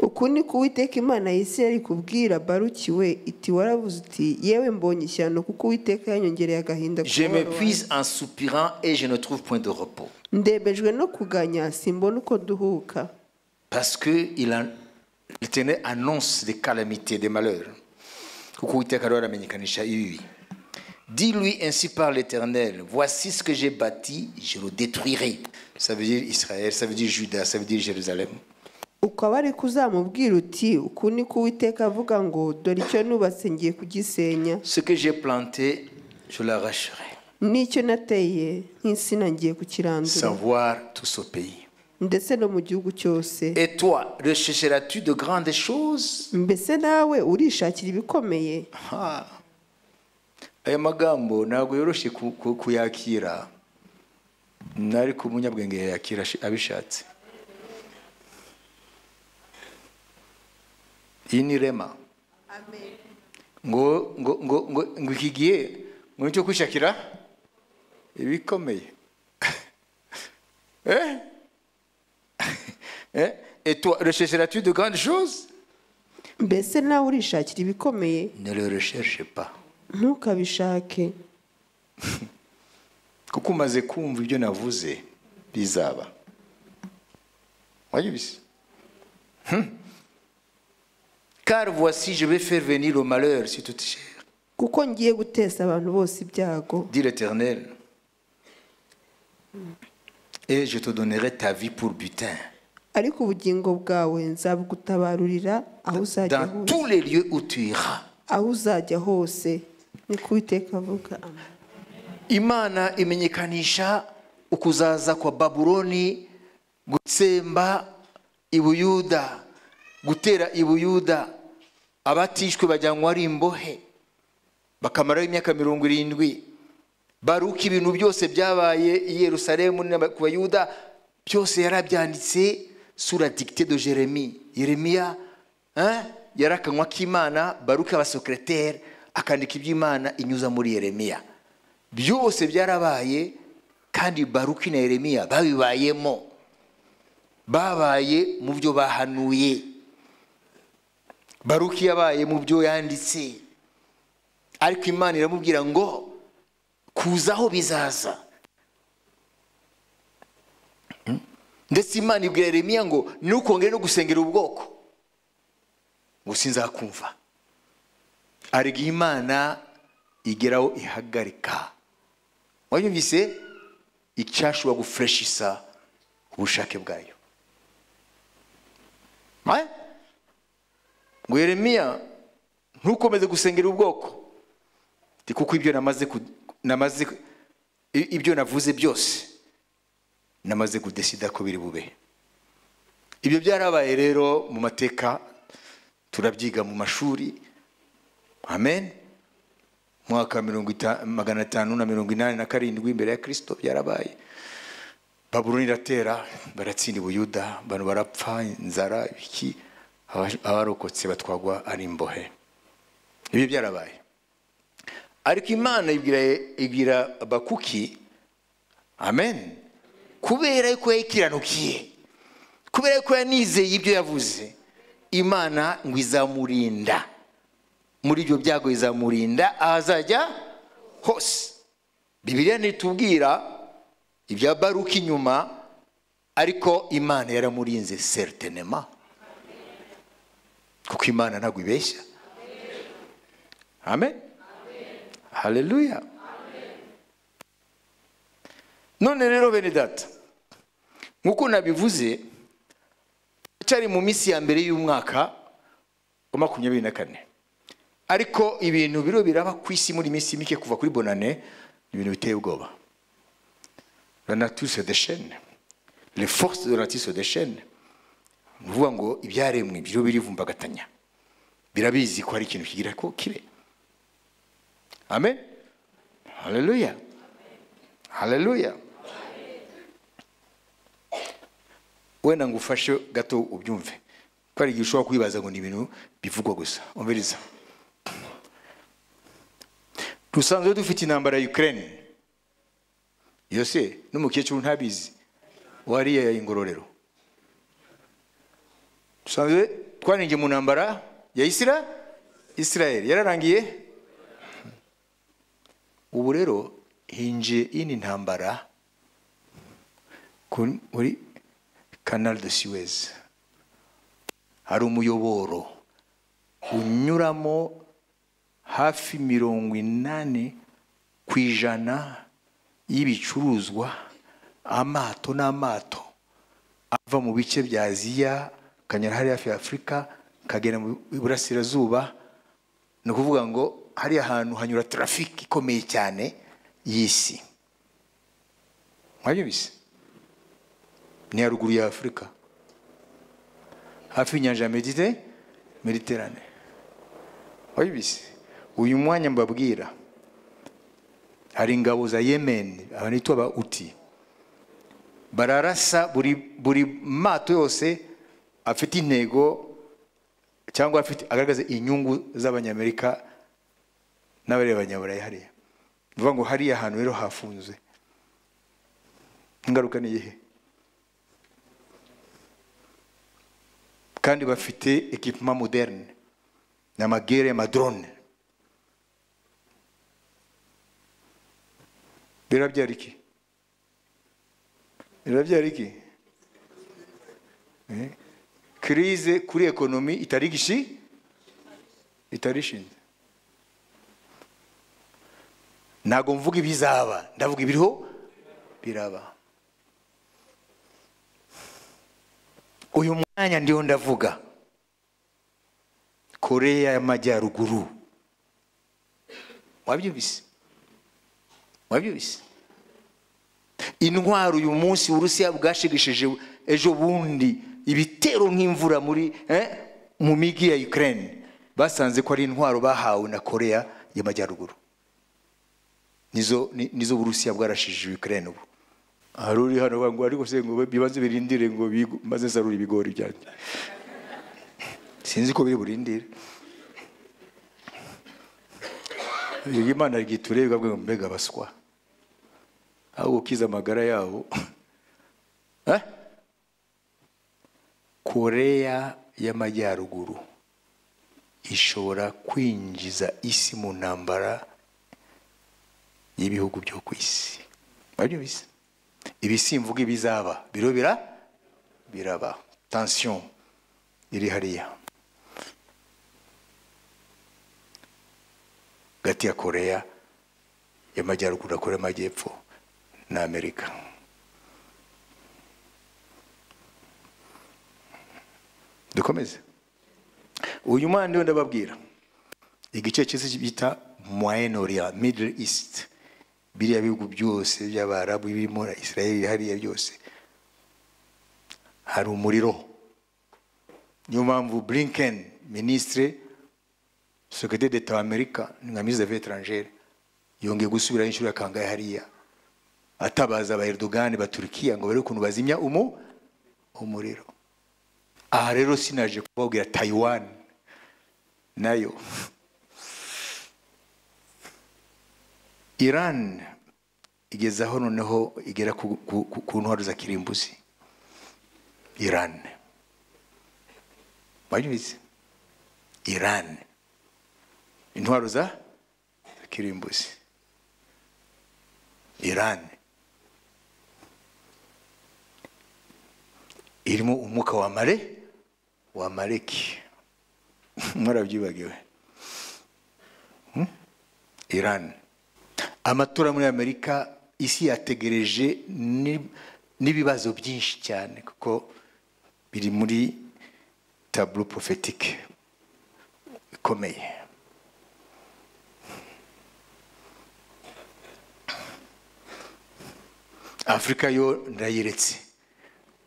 C: uku ni ko uwiteka imana ya Isirayeli ikubwira baruki we iti waravuze uti yewe mbonye ishyano kuko uwiteka yanyongereye agahinda ku
A: je
C: mubabaro wanjye.
A: m'épuise en soupirant et je ne trouve point de repos
C: ndembejwe no kuganya simbona uko duhuka
A: parce que il en- l'éternel annonce des calamités des malheurs Kuko Uwiteka arora amenyekanisha ibibi. dis-lui ainsi par l'éternel voici ce que j'ai bâti je le détruirai ça veut dire Israël ça veut dire Juda ça veut dire Jérusalem
C: ukaba ari kuzamubwira uti uku ni ko uwiteka avuga ngo dore icyo nubatse ngiye kugisenya
A: ce que j'ai planté je l'arracherai
C: n'icyo nateye nk'insina ngiye kukirandura
A: savoir tout ce pays
C: ndetse no mu gihugu cyose
A: et toi rechercheras-tu de grandes choses
C: mbese nawe urishakira ibikomeye
A: Ah. aya magambo ntabwo yoroshye ku- ku- kuyakira ariko umunyabwenge yayakira ashi- abishatse iyi ni rema ngo ngo ngo ngo ngo iki gihe ngo nicyo kwishakira ibikomeye eh eh et toi rechercheras-tu de grandes choses
C: mbese nawe urishakira ibikomeye
A: ne le recherche pas
C: ntukabishake
A: kuko umaze kumva ibyo navuze bizaba wabyumvise Hmm. car voici je vais faire venir le malheur sur toute chair
C: kuko ngiye guteza abantu bose ibyago
A: dit l'éternel et je te donnerai ta vie pour butin
C: ariko ubugingo bwawe nzabugutabarurira aho uzajya
A: dans
C: hose
A: tous les lieux où tu iras
C: aho uzajya hose niko uwiteka avuga
A: imana imenyekanisha ukuzaza kwa babuloni gutsemba ibuyuda gutera ibuyuda abatishwe bajyanwa ari imbohe bakamaraho imyaka mirongo irindwi baruka ibintu byose byabaye i yerusalemu n'aba- ku bayuda byose yarabyanditse sura dicte de jeremi yeremiya hein, yari akanwa k'imana baruka abasekretere akandika iby'imana inyuza muri yeremiya byose byarabaye kandi baruki na yeremiya babibayemo babaye mu byo bahanuye baruki yabaye mu byo yanditse ariko imana iramubwira ngo kuzaho bizaza Hmm? ndetse imana ibwira yeremiya ngo ntukongere no gusengera ubwoko ngo sinzakumva arega imana igeraho ihagarika wanyumvise icyashobora gufureshisa ubushake bwayo Eh? ngo yeremiya ntukomeze gusengera ubwoko Ati, kuko ibyo namaze ku- namaze ku- i- ibyo navuze byose namaze kudesida ko biri bube ibyo byarabaye rero mu mateka turabyiga mu mashuri amen mwaka wa mirongo ita- magana atanu na mirongo inani na karindwi imbere ya kirisito byarabaye babuloni iratera baratsinda ubuyuda abantu barapfa inzara ibiki abarokotse batwagwa ari imbohe ibyo byarabaye ariko imana ibwira ibwira bakuki amen kubera yuko yayikiranukiye kubera yuko yanizeye ibyo yavuze imana ngo izamurinda muri ibyo byago izamurinda ahazajya hose bibiliya ntitubwira ibya baruki inyuma ariko imana yaramurinze seritinema kuko imana ntabwo ibeshya amen haleluya none rero bene data nk'uko nabivuze cyari mu minsi ya mbere y'umwaka wa makumyabiri na kane ariko ibintu biro biraba ku isi muri minsi mike kuva kuri bonane ni ibintu biteye ubwoba la nature se déchaîne les forces de la nature se déchaîne ni ukuvuga ngo ibyaremwe byo birivumbagatanya birabizi ko hari ikintu kigira ko kibe amen haleluya haleluya wenda ngo ufashe gato ubyumve ko hari igihe ushobora kwibaza ngo ni ibintu bivugwa gusa umviriza dusanzwe dufite intambara ya ukraine yose n'umukecuru ntabizi wariya ya ingororero dusanzwe twaringiye mu ntambara ya isira israel yararangiye ubu rero hinjiye ini ntambara muri canal de suez hari umuyoboro unyuramo hafi mirongo inani ku ijana y'ibicuruzwa amato n'amato ava mu bice bya aziya akanyura hariya hafi ya afurika akagera mu burasirazuba ni ukuvuga ngo hariya hantu hanyura tarafiki ikomeye cyane y'isi mwabyumvise ni haruguru ya afurika hafi y'inyanja ya medite mediterane mwabyumvise uyu mwanya mbabwira hari ingabo za yemen abanitwa ba uti bararasa buri buri mato yose afite intego cyangwa afite agaragaza inyungu z'abanyamerika n'abareba abanyaburayi hariya bivuga ngo hariya ahantu rero hafunze ingaruka ni iyihe kandi bafite ekipema moderne ni amagare y'amadrone birabyara iki birabyara iki kirize kuri ekonomi itari gishi itarishinze ntabwo mvuga ibizaba ndavuga ibiriho biraba uyu mwanya ndiho ndavuga koreya y'amajyaruguru wabyumvise wabyumvise intwaro uyu munsi uburusiya bwashigishije ejo bundi ibitero nk'imvura muri mu migi ya ukraine basanze ko ari intwaro bahawe na koreya y'amajyaruguru nizo nizo burusiya bwarashije Ukraine ubu hari uri hano ngo ariko se ngo bibanze birindire ngo maze nsarure ibigori byanjye sinzi ko biri burindire iyo imana yitureye bwa mbega baswa aho gukiza amagara yabo koreya y'amajyaruguru ishobora kwinjiza isi mu ntambara y'ibihugu byo ku isi murabyumvise ibi simvuga ibizaba birobera biraba tansiyo iri hariya hagati ya koreya y'amajyaruguru na koreya y'amajyepfo na amerika dukomeze uyu mwana ndiwe ndababwira igice cy'isi bita moyenoriya middle east biriya bihugu byose by'abarabu birimo na israel hariya byose hari umuriro niyo mpamvu blinken minisitire sekretari d'etat w'amerika nka minisitiri davi etrangere yongeye gusubira inshuro ya kangahe hariya atabaza ba erdogan ba turukiya ngo barebe ukuntu bazimya umu umuriro aha rero sinaje kubabwira taiwan nayo irani igeze aho noneho igera ku- ku ku- ku ntwaro za kirimbuzi irani wabizi irani intwaro za za kirimbuzi irani irimo umwuka wa mare wa mareki mwarabyibagiwe irani amatora muri amerika isi yategereje ni- n'ibibazo byinshi cyane kuko biri muri taburo porofetike ikomeye afurika yo ndayiretse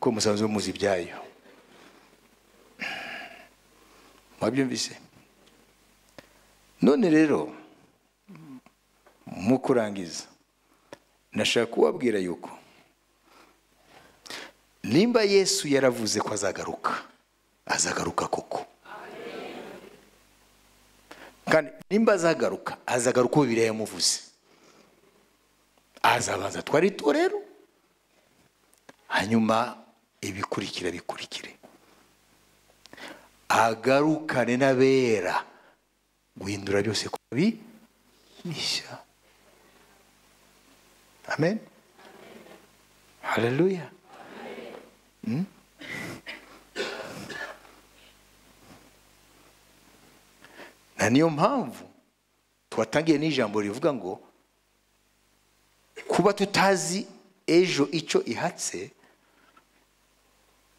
A: ko musanzwe muzi ibyayo mwabyumvise none rero mu kurangiza nashaka kubabwira yuko nimba yesu yaravuze ko azagaruka azagaruka koko kandi nimba azagaruka azagaruka uko bibiri yamuvuze azabanza twari rero hanyuma ibikurikira bikurikire agarukane n'abera guhindura byose ko bi mishya amen haleluya Mm? na niyo mpamvu tuwatangiye n'ijambo rivuga ngo kuba tutazi ejo icyo ihatse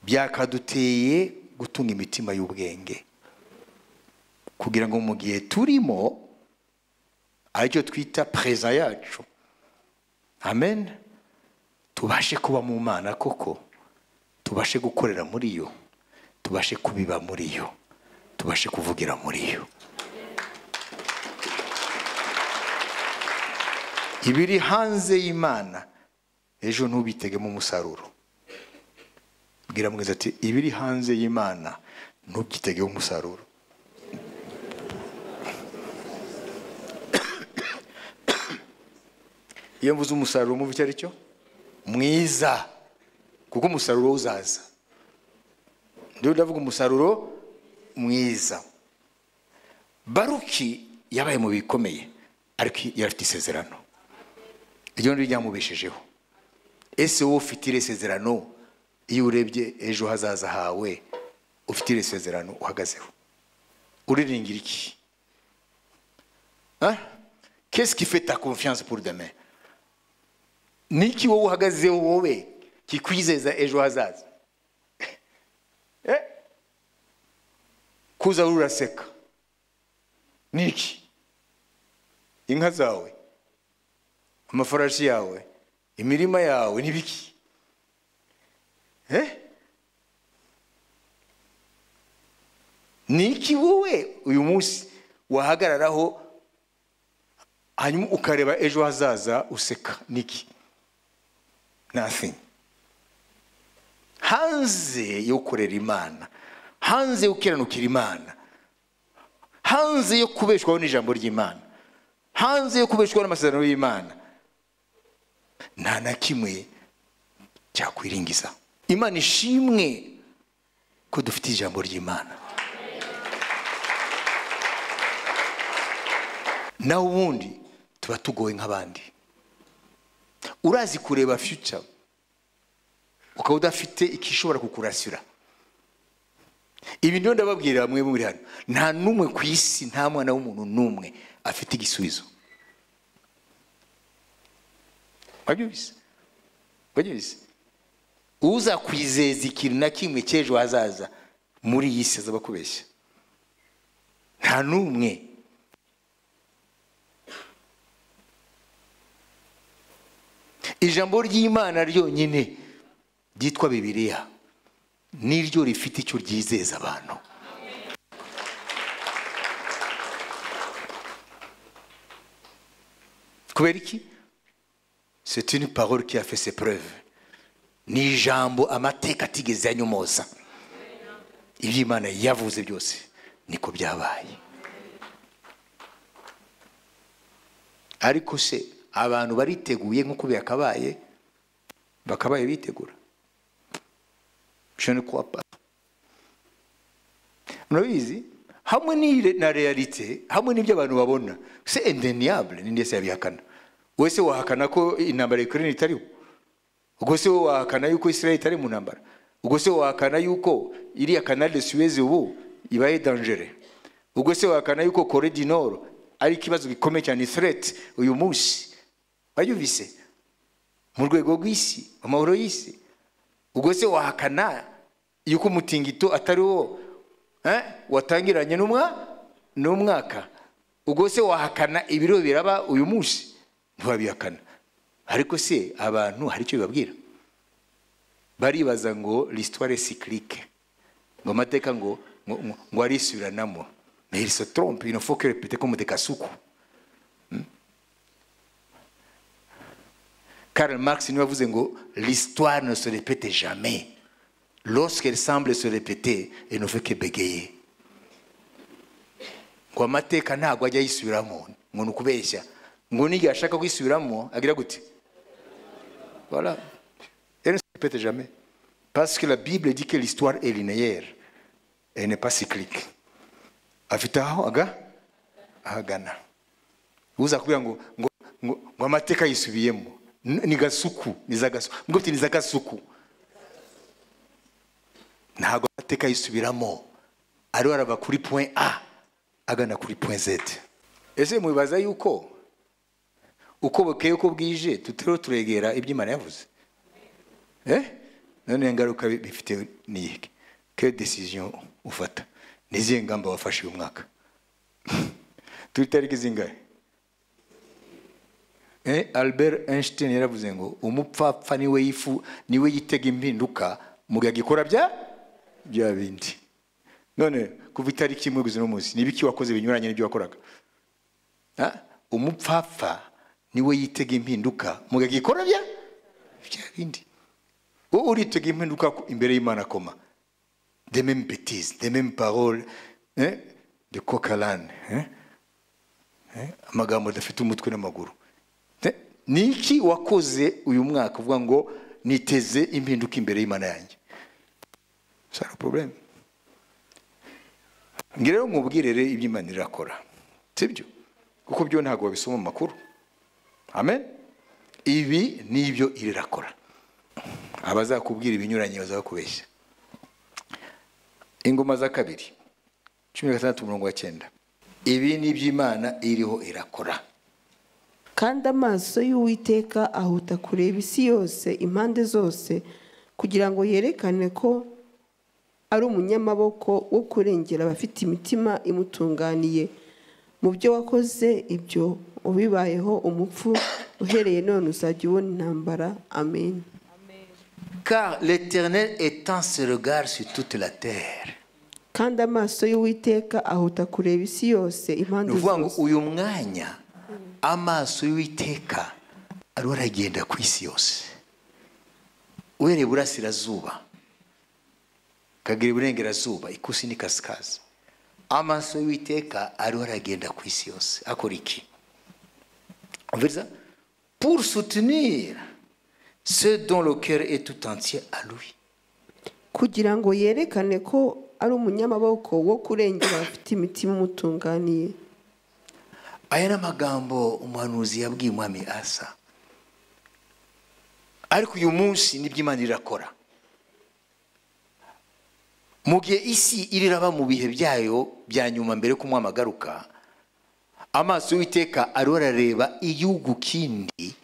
A: byakaduteye gutunga imitima y'ubwenge kugira ngo mu gihe turimo aricyo twita pereza yacu amen tubashe kuba mu mana koko tubashe gukorera muri yo tubashe kubiba muri yo tubashe kuvugira muri yo ibiri hanze y'imana ejo ntubitegemo umusaruro bwira mwiza ati ibiri hanze y'imana ntubyitegemo umusaruro iyo mvuze umusaruro mubi icyo ari cyo mwiza kuko umusaruro wo uzaza ndiho ndavuga umusaruro mwiza baruki yabaye mu bikomeye ariko yari afite isezerano iryo ni ryamubeshejeho ese wowe ufite iri sezerano iyo urebye ejo hazaza hawe ufite iri sezerano uhagazeho uriringira iki Hein? Qu'est-ce qui fait ta confiance pour demain Niki wowe uhagazeho wowe kikwizeza ejo hazaza Eh? kuza wowe uraseka niki inka zawe amafarashi yawe imirima yawe n'ibiki Eh? niki wowe uyu munsi wahagararaho hanyuma ukareba ejo hazaza useka niki nothing hanze yo gukorera imana hanze yo gukiranukira imana hanze yo kubeshwaho n'ijambo ry'imana hanze yo kubeshwaho n'amasezerano y'imana nta na kimwe cyakwiringiza imana ishimwe ko dufite ijambo ry'imana nawe ubundi tuba tugoye nk'abandi urazi kureba future ukaba udafite ikishobora kukurasira ibi niyo ndababwira bamwe muri hano nta n'umwe ku isi nta mwana w'umuntu n'umwe afite igisubizo wabyumvise wabyumvise uzakwizeza ikintu na kimwe cy'ejo hazaza muri iyi si azaba akubeshya nta n'umwe ijambo ry'imana ryonyine ryitwa bibiliya niryo rifite icyo ryizeza abantu kubera iki c'est une parole qui a fait ses preuves ni ijambo amateka atigeze anyomoza ibyo imana yavuze byose niko byabaye ariko se abantu bariteguye nk'uko byakabaye bakabaye bitegura je ne crois pas murabizi hamwe n'ire- na realite hamwe n'ibyo abantu babona se indeniable ninde yese yabihakana wowe se wahakana ko intambara ya ukraine itariho ubwo se wowe wahakana yuko israel itari mu ntambara ubwo se wowe wahakana yuko iriya canal de suez ubu ibaye dangere ubwo se wahakana yuko kore du nord ari ikibazo gikomeye cyane threat uyu munsi wayumvise mu rwego rw'isi mu mahoro y'isi ubwo se wahakana yuko umutingito atari wo eh, watangiranye n'umwa n'umwaka ubwo se wahakana ibiro biraba uyu munsi ntiwabihakana ariko se abantu hari icyo bibabwira baribaza ngo l'histoire cyclique ngo amateka ngo ngo, ngo, ngo arisubiranamo mais il se trompe il ne faut que répéter comme des kasuku Karl Marx niwe wavuze ngo l'histoire ne se répète jamais lorsqu'elle semble se répéter elle ne fait que bégayer ngo amateka ntabwo ajya yisubiramo ngo ni ukubeshya ngo n'igihe ashaka kwisubiramo agira gute voilà elle ne se répète jamais parce que la bible dit que l'histoire est linéaire elle n'est pas cyclique afite aho aga ahagana uza kubwira ngo ngo ngo, ngo amateka yisubiyemo N- ni gasuku ni za gasuku mubwo ufite ni za gasuku ntabwo amateka yisubiramo ariho arava kuri point a agana kuri point z ese mubibaza yuko uko bukeye uko bwije tutiriho turegera ibyo imana yavuze eh? none ingaruka bi- bifite ni iki que décision ufata ni izihe ngamba wafashe uyu mwaka turi tariki zingahe Eh, albert einstein yaravuze ngo umupfapfa niwe yifu niwe yitega impinduka mu gihe agikora bya bya bindi none kuva itariki imwe kugeza n'umunsi ni ibiki wakoze binyuranye n'ibyo wakoraga Ah, umupfapfa niwe yitega impinduka mu gihe agikora bya bya bindi wowe uritega impinduka ku- imbere y'imana koma de même bêtises de même paroles eh, de coquelane eh? amagambo adafite umutwe n'amaguru Te- ni iki wakoze uyu mwaka uvuga ngo niteze impinduka imbere y'imana yanjye sara porobuleme ngira rero mubwirere ibyo imana irakora sibyo kuko byo ntabwo babisoma mu makuru amen ibi nibyo irakora abazakubwira ibinyuranye bazakubeshya ingoma za kabiri cumi na gatandatu umurongo wa cyenda ibi ni ibyo imana iriho irakora
C: kandi amaso y'uwiteka ahuta kureba isi yose impande zose kugira ngo yerekane ko ari umunyamaboko wo kurengera abafite imitima imutunganiye mu byo wakoze ibyo ubibayeho umupfu uhereye none uzajya ubona intambara amen
A: Car l'Éternel étend ses regards sur toute la terre.
C: kandi amaso y'uwiteka ahuta kureba isi yose
A: Ni
C: impande
A: ukuvuga ngo
C: zose
A: uyu mwanya amaso y'uwiteka ariho aragenda ku isi yose uhereye iburasirazuba ukagera iburengerazuba ikusi n'ikaskazi amaso y'uwiteka ariho aragenda ku isi yose akora iki Umviriza? pour soutenir ce dont le cœur est tout entier à lui
C: kugira ngo yerekane ko ari umunyamaboko wo kurengera abafite imitima imutunganiye
A: aya ni amagambo umuhanuzi yabwiye umwami asa ariko uyu munsi nibyo imana irakora mu gihe isi iriraba mu bihe byayo bya nyuma mbere ko umwami agaruka amaso y'uwiteka ariho arareba igihugu kindi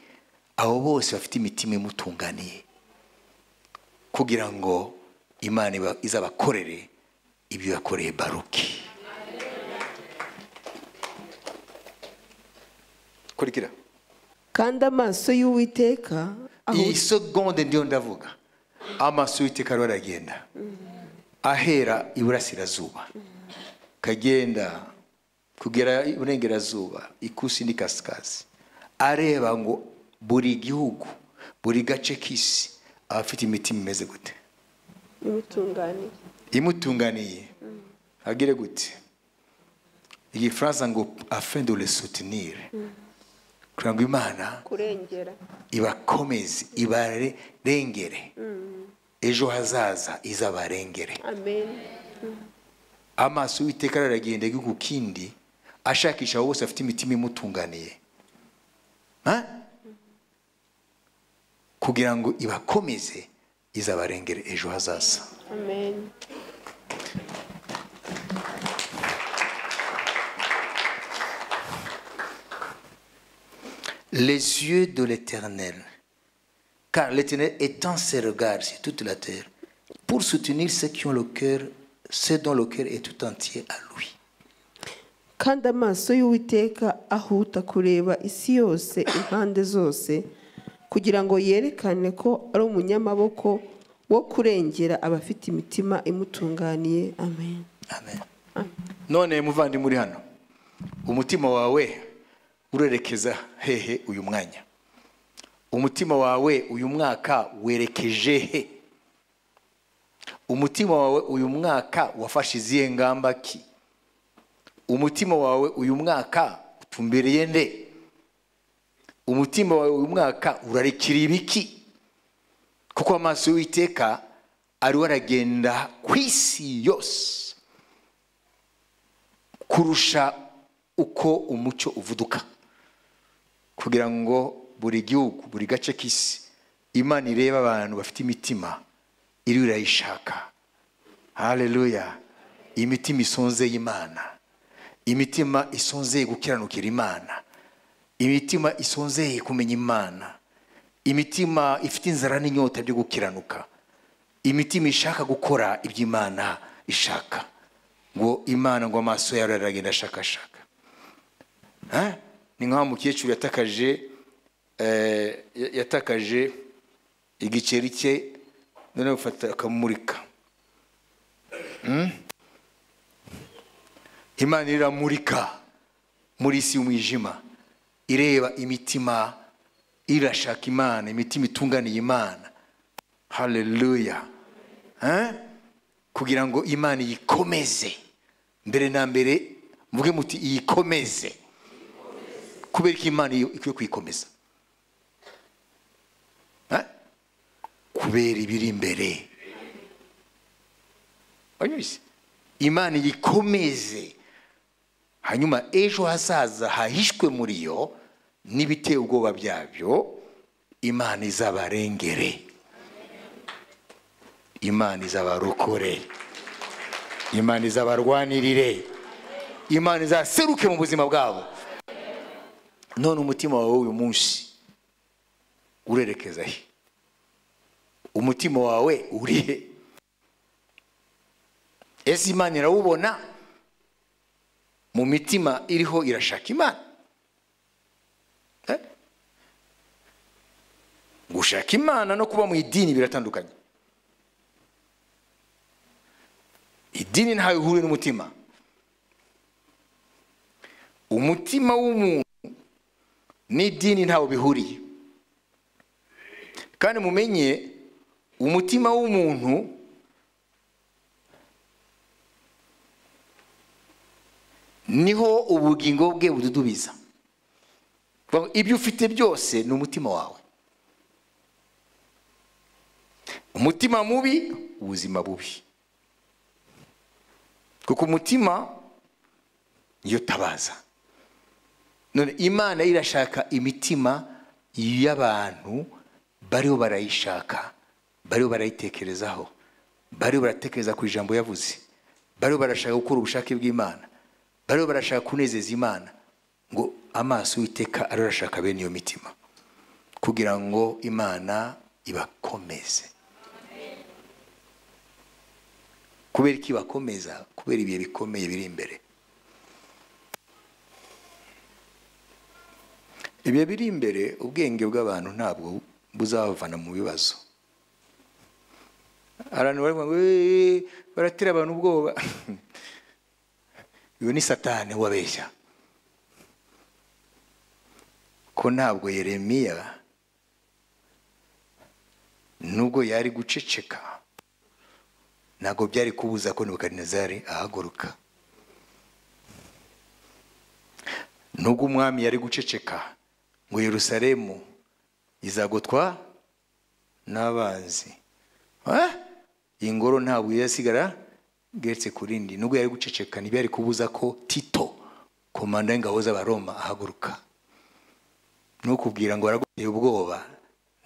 A: abo bose bafite imitima imutunganiye kugira ngo imana iba- izabakorere ibyo yakoreye baruki kurikira
C: kandi amaso y'uwiteka
A: iyi
C: ahuta
A: segonde ndiyo ndavuga amaso y'uwiteka ariho aragenda ahera iburasirazuba kagenda kugera iburengerazuba ikusi n'ikasikazi areba ngo buri gihugu buri gace k'isi abafite imitima imeze gute
C: imutunganiye
A: imutunganiye agire gute igifaransa ngo afin de le soutenir kugira ngo imana
C: kurengera
A: ibakomeze ibarengere ejo hazaza izabarengere
C: amen
A: amaso y'uwiteka araragenda igihugu kindi ashakisha abo bose afite imitima imutunganiye Ha? kugira ngo ibakomeze izabarengere ejo hazaza
C: amen
A: les yeux de l'Éternel, car l'Éternel étend ses regards sur toute la terre pour soutenir ceux qui ont le cœur, ceux dont le cœur est tout entier à lui.
C: kandi amaso y'uwiteka ahuta kureba isi yose impande zose kugira ngo yerekane ko ari umunyamaboko wo kurengera abafite imitima imutunganiye amen
A: Amen. none muvandimwe uri hano umutima wawe urerekeza hehe uyu mwanya umutima wawe uyu mwaka werekeje he umutima wawe uyu mwaka wafashe izihe ngamba ki umutima wawe uyu mwaka utumbereye nde umutima wawe uyu mwaka urarikira ibiki kuko amaso y'uwiteka ariho aragenda ku isi yose kurusha uko umucyo uvuduka kugira ngo buri gihugu buri gace k'isi imana irebe abantu bafite imitima iriho irayishaka hareruya imitima isonzeye imana imitima isonzeye gukiranukira imana imitima isonzeye kumenya imana imitima ifite inzara n'inyota byo gukiranuka imitima ishaka gukora ibyo imana ishaka ngo imana ngo amaso yawe aragenda ashakashaka Ha? ni nk'aho umukecuru yatakaje eh, ya- yatakaje igiceri cye none bafata akamumurika Hmm? imana iramurika muri isi y'umwijima ireba imitima irashaka imana imitima itunganiye imana haleluya Ha? kugira ngo imana iyikomeze mbere na mbere muvuge muti iyikomeze kubera ko imana iyo ikwiye kuyikomeza Ha? kubera ibiri imbere wanyuze imana iyikomeze hanyuma ejo hazaza hahishwe muri yo n'ibiteye ubwoba byabyo imana izabarengere imana izabarokore imana izabarwanirire imana izaseruke mu buzima bwabo none umutima wawe uyu munsi urerekeza he umutima wawe uri he ese imana irawubona mu mitima iriho irashaka imana Eh? gushaka imana no kuba mu idini biratandukanye idini ntawe ihuriye n'umutima umutima w'umuntu n'idini ntawe bihuriye kandi mumenye umutima w'umuntu niho ubugingo bwe bududubiza Kuvuga ngo ibyo ufite byose ni umutima wawe umutima mubi ubuzima bubi kuko umutima niyo tabaza none imana irashaka imitima y'abantu bariho barayishaka bariho barayitekerezaho bariho baratekereza ku ijambo yavuze bariho barashaka gukora ubushake bw'imana bariho barashaka kunezeza imana ngo amaso y'uwiteka ariho arashaka bene iyo mitima kugira ngo imana ibakomeze kubera iki ibakomeza kubera ibihe bikomeye biri imbere ibihe biri imbere ubwenge bw'abantu ntabwo buzabavana mu bibazo abantu baravuga ngo "Eh, baratera abantu ubwoba uyu ni satani wabeshya ko ntabwo yeremiya nubwo yari guceceka ntabwo byari kubuza ko nebukadinezari ahaguruka nubwo umwami yari guceceka ngo yerusalemu izagotwa n'abanzi Ah! iyi ngoro nta buye yasigara bweretse ku rindi nubwo yari guceceka ntibyo yari kubuza ko tito komanda y'ingabo z'abaroma ahaguruka nukubwira ngo waraguteye ubwoba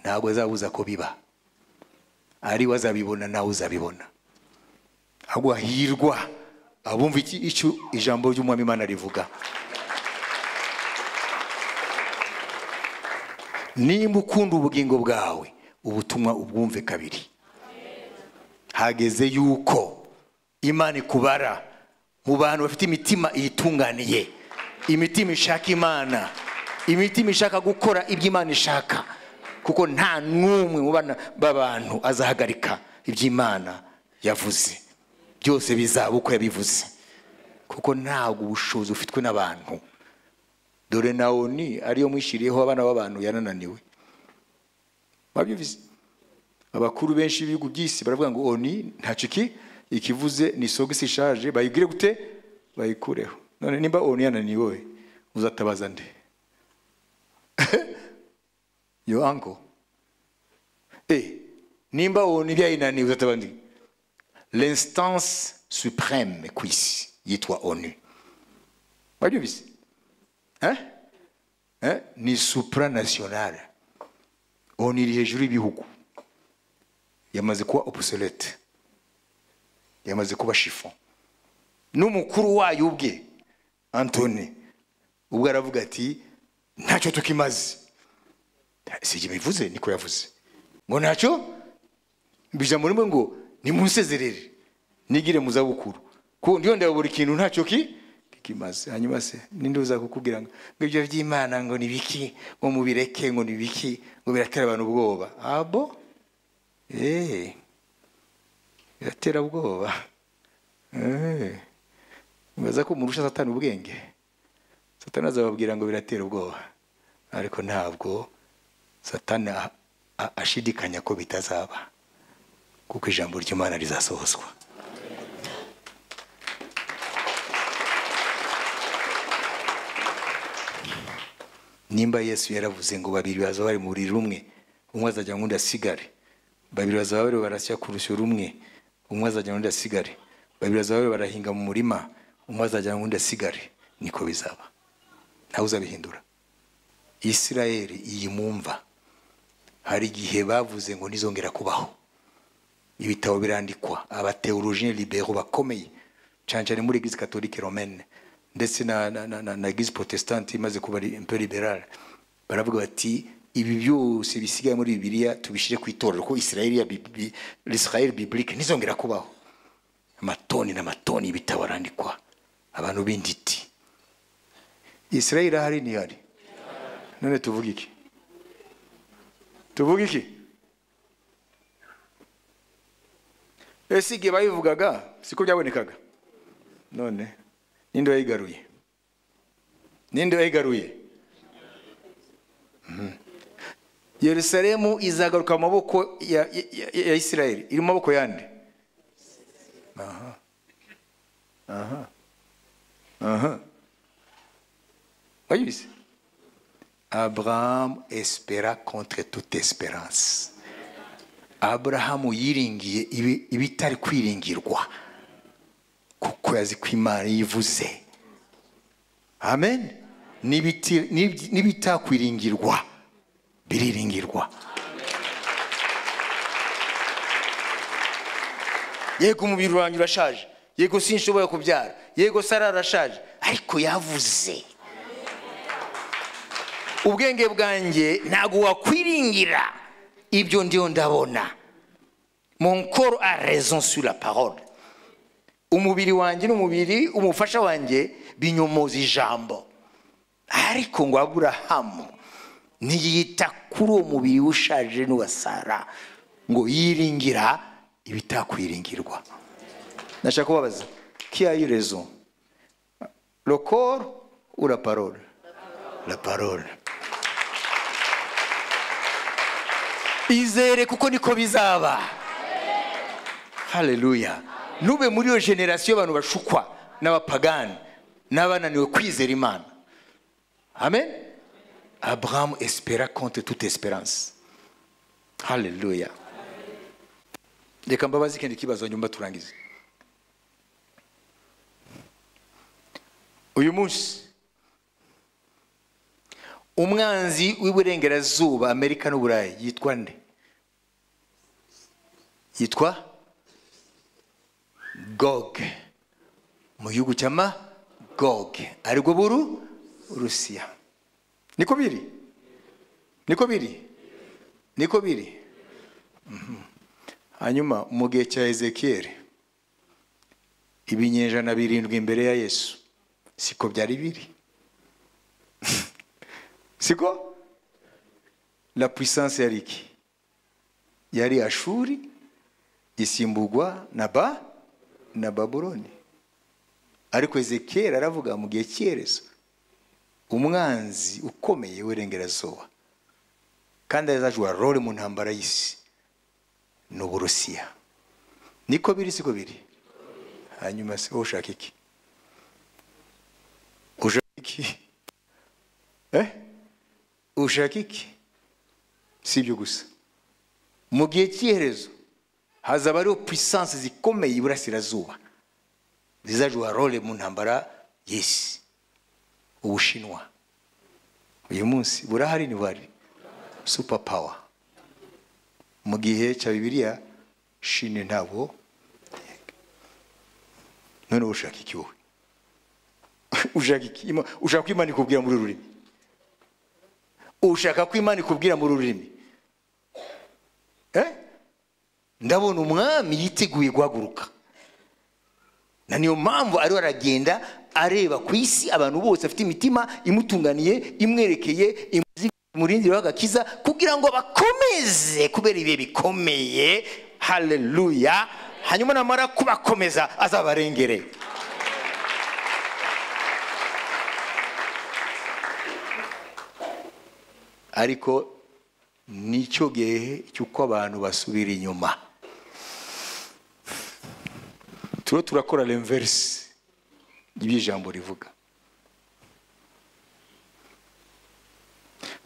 A: ntabwo azabuza ko biba ari we azabibona nawe uzabibona ahubwo hahirwa abumva iki icyo ijambo ry'umwami imana rivuga nimba ukunda ubugingo bwawe ubutumwa ubwumve kabiri hageze yuko imana ikubara mu bantu bafite imitima iyitunganiye imitima ishaka imana imitima ishaka gukora ibyo imana ishaka kuko nta n'umwe mu bana b'abantu azahagarika iby'imana yavuze byose bizaba uko yabivuze kuko ntabwo ubushobozi bufitwe n'abantu dore nawo ni ariyo mwishyiriyeho abana b'abantu yanananiwe babyumvise abakuru benshi b'ibihugu by'isi baravuga ngo oni ntacyo iki ikivuze ni isogisi ishaje bayigire gute bayikureho none nimba oni yananiwe we uzatabaza nde yo anko eh nimba oni byayinaniwe uzatabaza nde l'instance supreme ku isi yitwa onu babyumvise Eh? Eh? ni supranasiyonari oni iri hejuru y'ibihugu yamaze kuba opusolete yamaze kuba shifo n'umukuru wayo ubwe antoni ubwo aravuga ati ntacyo tukimaze si ibyo bivuze niko yavuze ngo ntacyo ijambo rimwe ngo nimunsezerere nigire mu zabukuru kuko ndiyo ndeba buri kintu ntacyo ki kimaze hanyuma se ninde uza kukubwira ngo ngo ibyo by'imana ngo ni biki ngo mubireke ngo ni biki ngo biratera abantu ubwoba abo eee biratera ubwoba eee mbaza ko umuntu urusha satani ubwenge satani azababwira ngo biratera ubwoba ariko ntabwo satani a- a- ashidikanya ko bitazaba kuko ijambo ry'imana rizasohozwa nimba yesu yaravuze ngo babiri bazaba bari mu buriri rumwe umwe azajya ngo undi asigare babiri bazaba bari barasya ku rusyo rumwe umwe azajya ngo undi asigare babiri bazaba bari barahinga mu murima umwe azajya ngo undi asigare niko bizaba ntawe uzabihindura isirayeli iyi mwumva hari igihe bavuze ngo ntizongera kubaho ibitabo birandikwa abateorojine libero bakomeye cyane cyane muri eglise catholique romaine ndetse na, na, na, na, na eglise protestante imaze kuba li- un peu libérale baravuga bati ibi byose bisigaye muri bibiliya tubishyire ku itorero ko israeli ya Bibli- israel biblique ntizongera kubaho amatoni n'amatoni y'ibitabo arandikwa abantu b'inditi israel irahari ntihari none tuvuga iki tuvuga iki ese igihe babivugaga siko byabonekaga none ninde wayigaruye ninde wayigaruye Mhm. yerusalemu izagaruka mu maboko ya, ya, ya- ya isirayeli iri mu maboko yande Aha. Aha. Aha. wayibize abrahamu espera contre toute espérance aburahamu yiringiye ibi- ibitari kwiringirwa kuko yazi ko imana yivuze amen N'ibiti- n'ibyi- n'ibitakwiringirwa biriringirwa yego umubiri wanjye urashaje yego sinshobora kubyara yego sara arashaje ariko yavuze ubwenge bwanjye ntabwo wakwiringira ibyo ndiyo ndabona mon corps a raison sur la parole umubiri wanjye n'umubiri umufasha wanjye binyomoza ijambo ariko ngo aburahamu ntiyita kuri uwo mubiri ushaje n'uwa sara ngo yiringira ibitakwiringirwa nashaka kubabaza qui a eu raison le corps ou la parole la parole izere kuko niko bizaba haleluya nube muri iyo generasiyo y'abantu bashukwa n'abapagani n'abananiwe kwizera imana amen Abraham espéra contre toute espérance haleluya reka mbabaze ikindi kibazo nyuma turangize uyu munsi umwanzi w'iburengerazuba amerika n'uburayi yitwa nde yitwa gog mu gihugu cya ma gog aribwo buru rusiya niko biri niko biri niko biri Mhm. hanyuma mu gihe cya ezekiyeli ibinyejana birindwi imbere ya yesu siko byari biri siko la puissance yari iki yari ashuri isimbugwa na ba na babuloni ariko ezekiyeli aravuga mu gihe cyerezo umwanzi ukomeye w'irengerazuba kandi azajura role mu ntambara y'isi ni uburusiya niko biri siko biri hanyuma se wowe ushaka iki ushaka iki eh ushaka iki si ibyo gusa mu gihe cy'iherezo hazaba hariho puissance zikomeye iburasirazuba zizajura role mu ntambara y'isi ubushinwa uyu munsi burahari ntibari super power mu gihe cya bibiliya shine ntabwo none wowe ushaka iki wowe ushaka iki Ima- ushaka ko imana ikubwira muri uru rurimi ushaka ko imana ikubwira muri uru rurimi Eh? ndabona umwami yiteguye guhaguruka na niyo mpamvu ariho aragenda areba ku isi abantu bose afite imitima imutunganiye imwerekeye imuzi umurindiro w'agakiza kugira ngo bakomeze kubera ibihe bikomeye haleluya hanyuma namara kubakomeza azabarengere ariko nicyo gihe cy'uko abantu basubira inyuma turiho turakora renverisi y'ijambo rivuga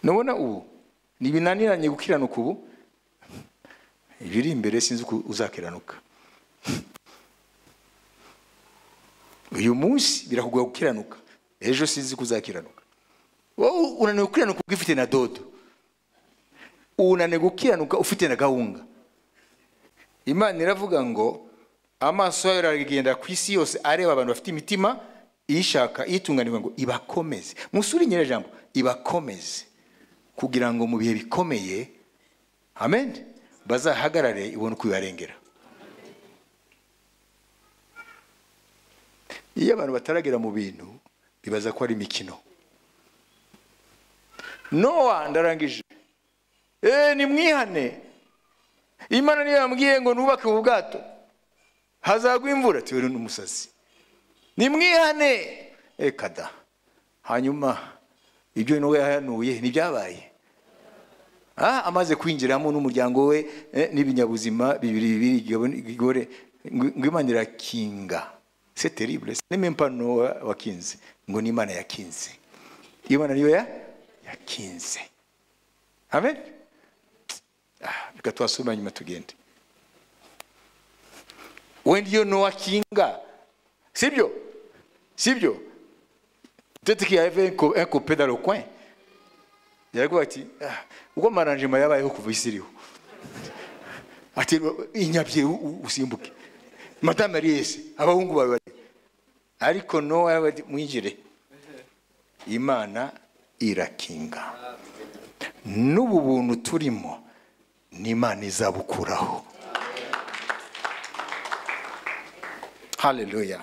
A: nubona ubu ntibinaniranye gukiranuka ubu ibiri imbere sinzi uko uzakiranuka uyu munsi birakugoye gukiranuka ejo sinzi ko uzakiranuka wowe unaniwe gukiranuka ugifite na dodo unaniwe gukiranuka ufite na gahunga imana iravuga ngo amaso yayo aragenda ku isi yose areba abantu bafite imitima ishaka itunganirwa ngo ibakomeze musure nyirajambo ibakomeze kugira ngo mu bihe bikomeye amen bazahagarare ibone uko ibarengera iyo abantu bataragera mu bintu bibaza ko ari imikino nowa ndarangije eee nimwihane imana niyo yambwiye ngo nubake ubu bwato hazagwa imvura tuwe n'umusazi nimwihane reka da hanyuma ibyo nawe yahanuye ntibyabaye Ah, amaze kwinjiramo n'umuryango we eh, n'ibinyabuzima bibiri bibiri igabon- igore ngo ngo imana irakinga c'est terrible ce n'est même pas nowa wakinze ngo ni imana yakinze imana niyo ya yakinze amen Ah, reka twasubira nyuma tugende wenda iyo nowa kinga sibyo sibyo peut-être qu'il y avait un co- un copain dans le coin yaravuga ati "Ah, ubwo maranjima yabayeho kuva isi iriho ati inyabye u- u- usimbuke madamu yari yese abahungu bawe bari ariko nowa yaravuga ati mwinjire imana irakinga n'ubu buntu turimo n'imana izabukuraho haleluya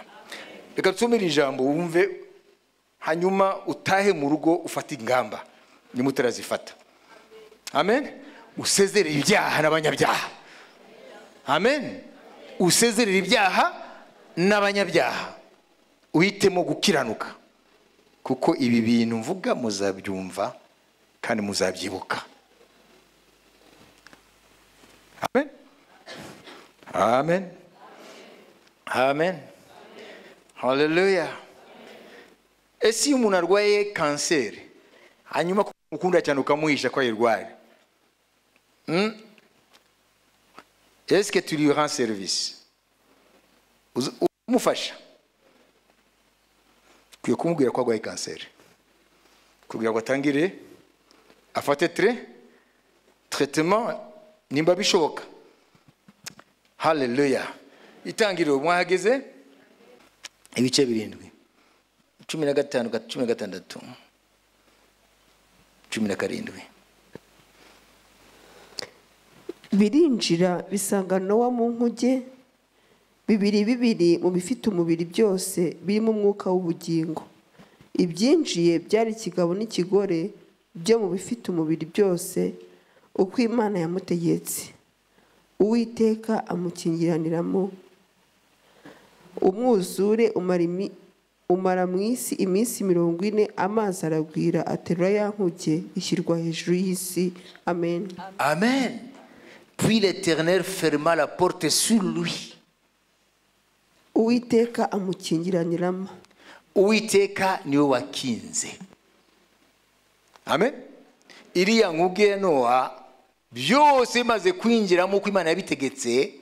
A: reka tusomere ijambo wumve hanyuma utahe mu rugo ufate ingamba niba utarazifata amen usezerere ibyaha n'abanyabyaha amen usezerere ibyaha n'abanyabyaha uhitemo gukiranuka kuko ibi bintu mvuga muzabyumva kandi muzabyibuka amen amen amen haleluya ese iyo umuntu arwaye kanseri hanyuma ku ukunda cyane ukamuhisha ko ayirwaye Hmm? est-ce que tu lui rends service Uzi- umufasha ukwiye kumubwira ko arwaye kanseri kugira ngo atangire afate tre traitement nimba bishoboka haleluya itangiriro mwahageze ibice birindwi cumi na gatanu cumi na gatandatu cumi na karindwi
C: birinjira bisanga nowa mu nkuge bibiri bibiri mu bifite umubiri byose birimo umwuka w'ubugingo ibyinjiye byari ikigabo n'ikigore byo mu bifite umubiri byose uko imana yamutegetse uwiteka amukingiraniramo umwuzure umara imi- umara mu isi iminsi mirongo ine amazi aragwira aterura ya nkuge ishyirwa hejuru y'isi amen
A: Amen. Puis l'Éternel ferma la porte sur lui.
C: uwiteka amukingiraniramo
A: uwiteka niwe wakinze amen iriya nkuge ya nowa byose bimaze kwinjiramo uko imana yabitegetse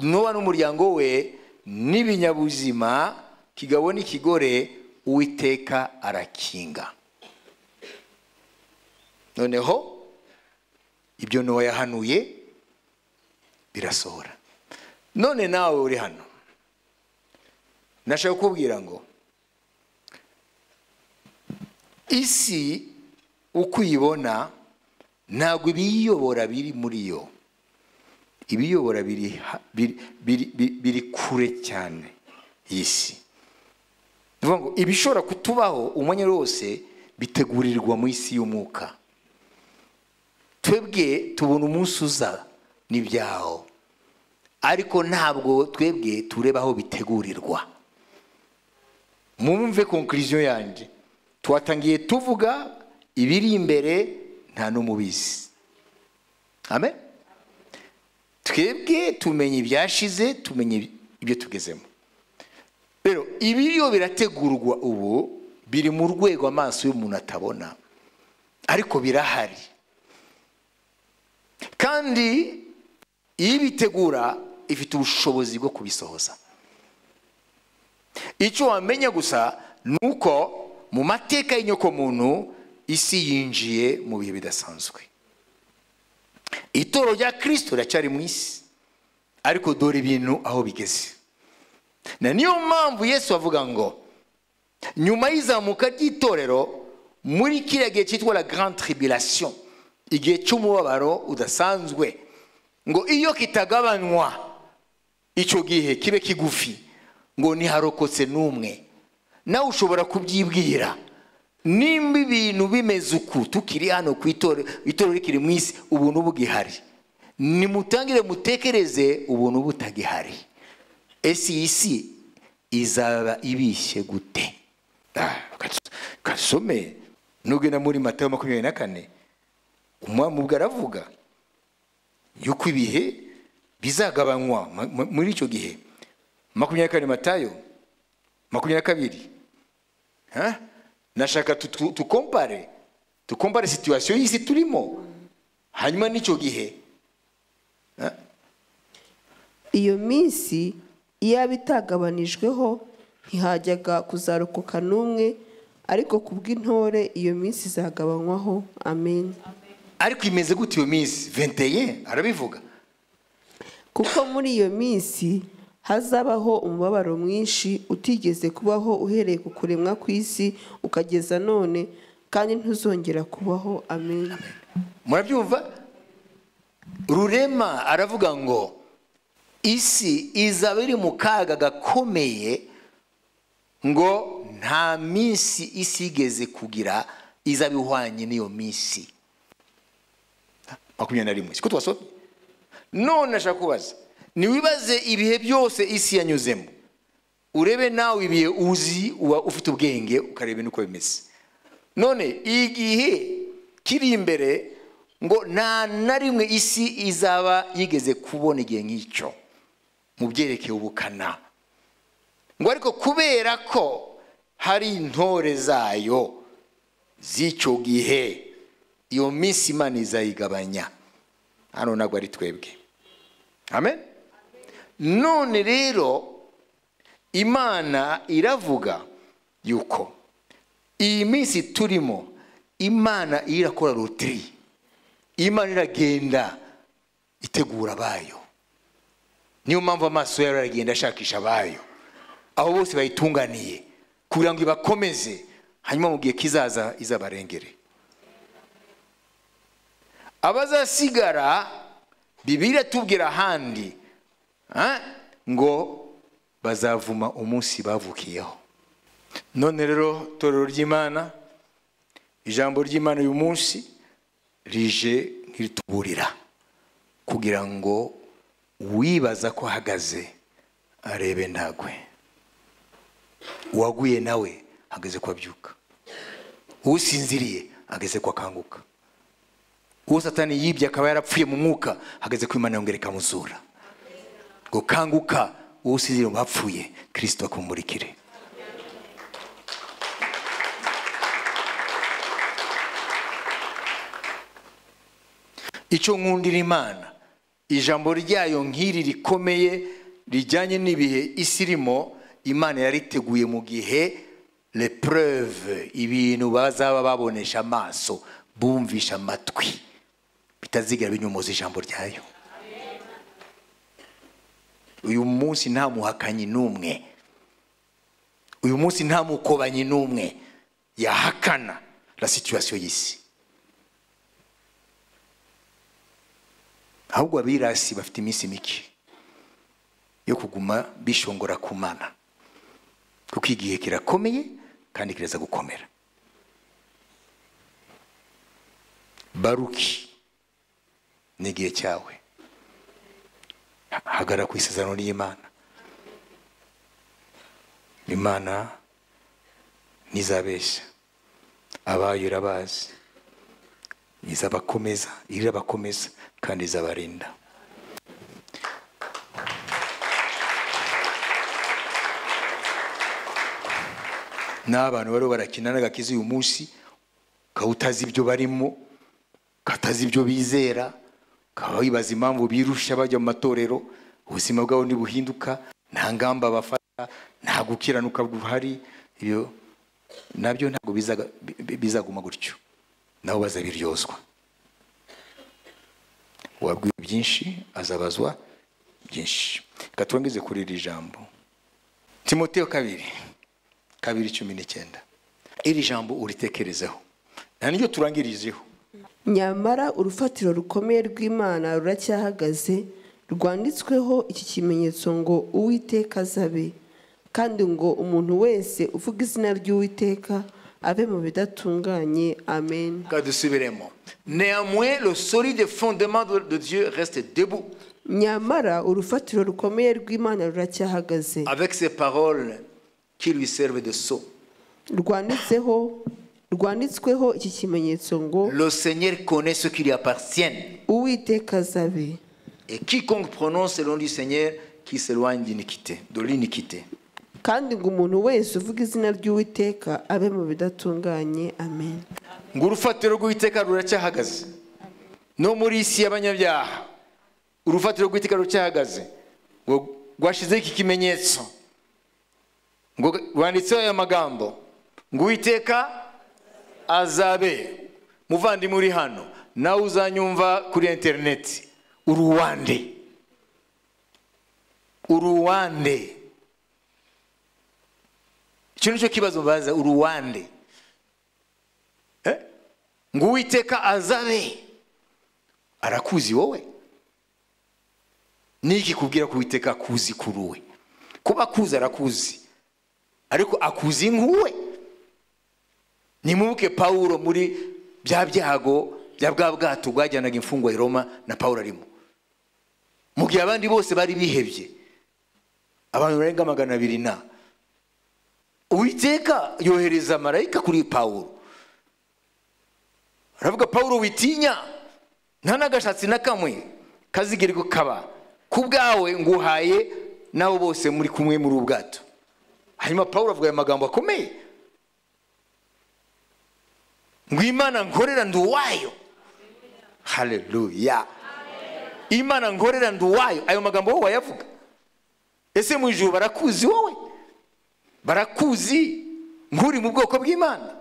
A: nowa n'umuryango we n'ibinyabuzima kigabo n'ikigore uwiteka arakinga noneho ibyo nowa yahanuye birasohora none nawe uri hano nashaka kukubwira ngo isi uko uyibona ntabwo ibiyobora biri muri yo ibiyobora biri ha- biri- biri- biri- biri kure cyane y'isi ni ukuvuga ngo ibishobora kutubaho umwanya wose bitegurirwa mu isi y'umwuka twebwe tubona umunsi uza n'ibyaho ariko ntabwo twebwe tureba aho bitegurirwa mumve konkuriziyo yanjye twatangiye tuvuga ibiri imbere nta n'umubizi amen twebwe tumenya ibyashize tumenya ibyo tugezemo rero ibiriyo birategurwa ubu biri mu rwego amaso y'umuntu atabona ariko birahari kandi iyo ibitegura ifite ubushobozi bwo kubisohoza icyo wamenya gusa ni uko mu mateka y'inyokomuntu isi yinjiye mu bihe bidasanzwe itoro rya kirisito riracyari mu isi ariko dore ibintu aho bigeze na niyo mpamvu yesu avuga ngo nyuma y'izamuka ry'itorero muri kiriya gihe cyitwa la grande tribulation igihe cy'umubabaro udasanzwe ngo iyo kitagabanywa icyo gihe kibe kigufi ngo ntiharokotse n'umwe nawe ushobora kubyibwira nimba ibintu bimeze uku tukiri hano ku itorero itorero rikiri mu isi ubuntu bugihari nimutangire mutekereze ubuntu butagihari ese iyi si izaba ibishye gute Ah, kas- kasome nugenda muri matayo makumyabiri na kane umwami ubwo aravuga yuko ibihe bizagabanywa mu- mu- muri icyo gihe makumyabiri na kane matayo makumyabiri na kabiri Ha? nashaka tu- tu- tukompare tukompare situwasiyo y'isi turimo hanyuma n'icyo gihe
C: iyo minsi iyaba itagabanijweho ntihajyaga kuzarokoka n'umwe ariko kubw'intore iyo minsi izagabanywaho amen
A: ariko imeze gute iyo minsi venteye arabivuga
C: kuko muri iyo minsi hazabaho umubabaro mwinshi utigeze kubaho uhereye ku kuremwa kw'isi ukageza none kandi ntuzongera kubaho amen
A: murabyumva rurema aravuga ngo isi izaba iri mu kaga gakomeye ngo nta minsi isi igeze kugira izaba ihwanye n'iyo minsi makumyabiri na rimwe siko twasomye none ashaka kubaza ntiwibaze ibihe byose isi yanyuzemo urebe nawe ibihe uzi uba ufite ubwenge ukareba n'uko bimeze none igihe kiri imbere ngo nta na rimwe isi izaba yigeze kubona igihe nk'icyo mu byerekeye ubukana ngo ariko kubera ko hari intore zayo z'icyo gihe iyo minsi imana izayigabanya hano ntabwo ari twebwe amen none rero imana iravuga yuko iyi minsi turimo imana irakora rotiri imana iragenda itegura abayo niyo mpamvu amaso yayo aragenda ashakisha abayo aho bose bayitunganiye kugira ngo ibakomeze hanyuma mu gihe kizaza izabarengere abazasigara bibiri tubwira ahandi ah, ngo bazavuma umunsi bavukiyeho none rero torero ry'imana ijambo ry'imana uyu munsi rije nk'irituburira kugira ngo wibaza ko ahagaze arebe ntagwe uwaguye nawe hageze ko abyuka usinziriye hageze ko akanguka uwo satani yibye akaba yarapfuye mu mwuka hageze ko imana yongera ikamuzura ngo kanguka uwo usinziriye mu bapfuye kirisito akumurikire icyo nkundira imana ijambo ryayo nk'iri rikomeye rijyanye n'ibihe isi irimo imana yariteguye mu gihe repreve ibintu bazaba babonesha amaso bumvisha amatwi bitazigera binyumuza ijambo ryayo uyu munsi nta muhakanyi n'umwe uyu munsi nta mukobanyi n'umwe yahakana la situwasiyo y'isi ahubwo abirasi bafite iminsi mike yo kuguma bishongora ku mana kuko igihe kirakomeye kandi kiraza gukomera baruki ni igihe cyawe hagara ku isezerano ry'imana imana ntizabeshya abayo irabazi izabakomeza irabakomeza kandi izabarinda n'abantu bariho barakina n'agakiza uyu munsi kawutazi ibyo barimo katazi ibyo bizera kaba wibaza impamvu birusha bajya mu matorero ubuzima bwabo ntibuhinduka nta ngamba bafata nta gukiranuka buhari ibyo nabyo ntabwo bizaguma gutyo nabo bazabiryozwa wabwiwe byinshi azabazwa byinshi reka turangeze kuri iri jambo timoteo kabiri kabiri cumi n'icyenda iri jambo uritekerezeho nta n'iryo turangirijeho
C: nyamara urufatiro rukomeye rw'imana ruracyahagaze rwanditsweho iki kimenyetso ngo uwiteka azabe kandi ngo umuntu wese uvuga izina ry'uwiteka abe mu bidatunganye amen
A: reka dusubiremo néanmoins le solide fondement de de dieu reste debout
C: nyamara urufatiro rukomeye rw'imana ruracyahagaze
A: avec ses paroles qui lui servent de sceau
C: rwanditseho rwanditsweho iki kimenyetso ngo
A: le seigneur connaît ceux qui lui appartiennent
C: uwiteka azabe
A: et quiconque prononce le nom du seigneur qui s'éloigne d'iniquité de l'iniquité
C: kandi ngo umuntu wese uvuga izina ry'uwiteka abe mu bidatunganye amen
A: ngo urufatiro rw'uwiteka ruracyahagaze no muri isi y'abanyabyaha urufatiro rw'uwiteka ruracyahagaze ngo rwashyizeho iki kimenyetso ngo rwanditseho aya magambo ngo uwiteka azabe muvandimwe uri hano nawe uzanyumva kuri interineti uruwande uruwande icyo ni cyo kibazo baza uruwande Eh? ngo uwiteka azabe arakuzi wowe niki kubwira ko uwiteka akuzi kuri we kuba akuzi arakuzi ariko akuzi nk'uwe nimubuke pawulo muri bya byago bya bwa bwato bwajyanaga imfungwa i roma na pawulo arimo mu gihe abandi bose bari bihebye abantu barenga magana abiri na uwiteka yohereza marayika kuri pawulo aravuga paul witinya nta n'agashatsi na kamwe kazigirirwa kaba ku bwawe nguhaye n'abo bose muri kumwe muri ubu bwato hanyuma paul avuga aya magambo akomeye ngo imana nkorera ndi uwayo
D: haleluya
A: imana nkorera ndi uwayo ayo magambo wowe wayavuga ese mu ijuru barakuzi wowe barakuzi nk'uri mu bwoko bw'imana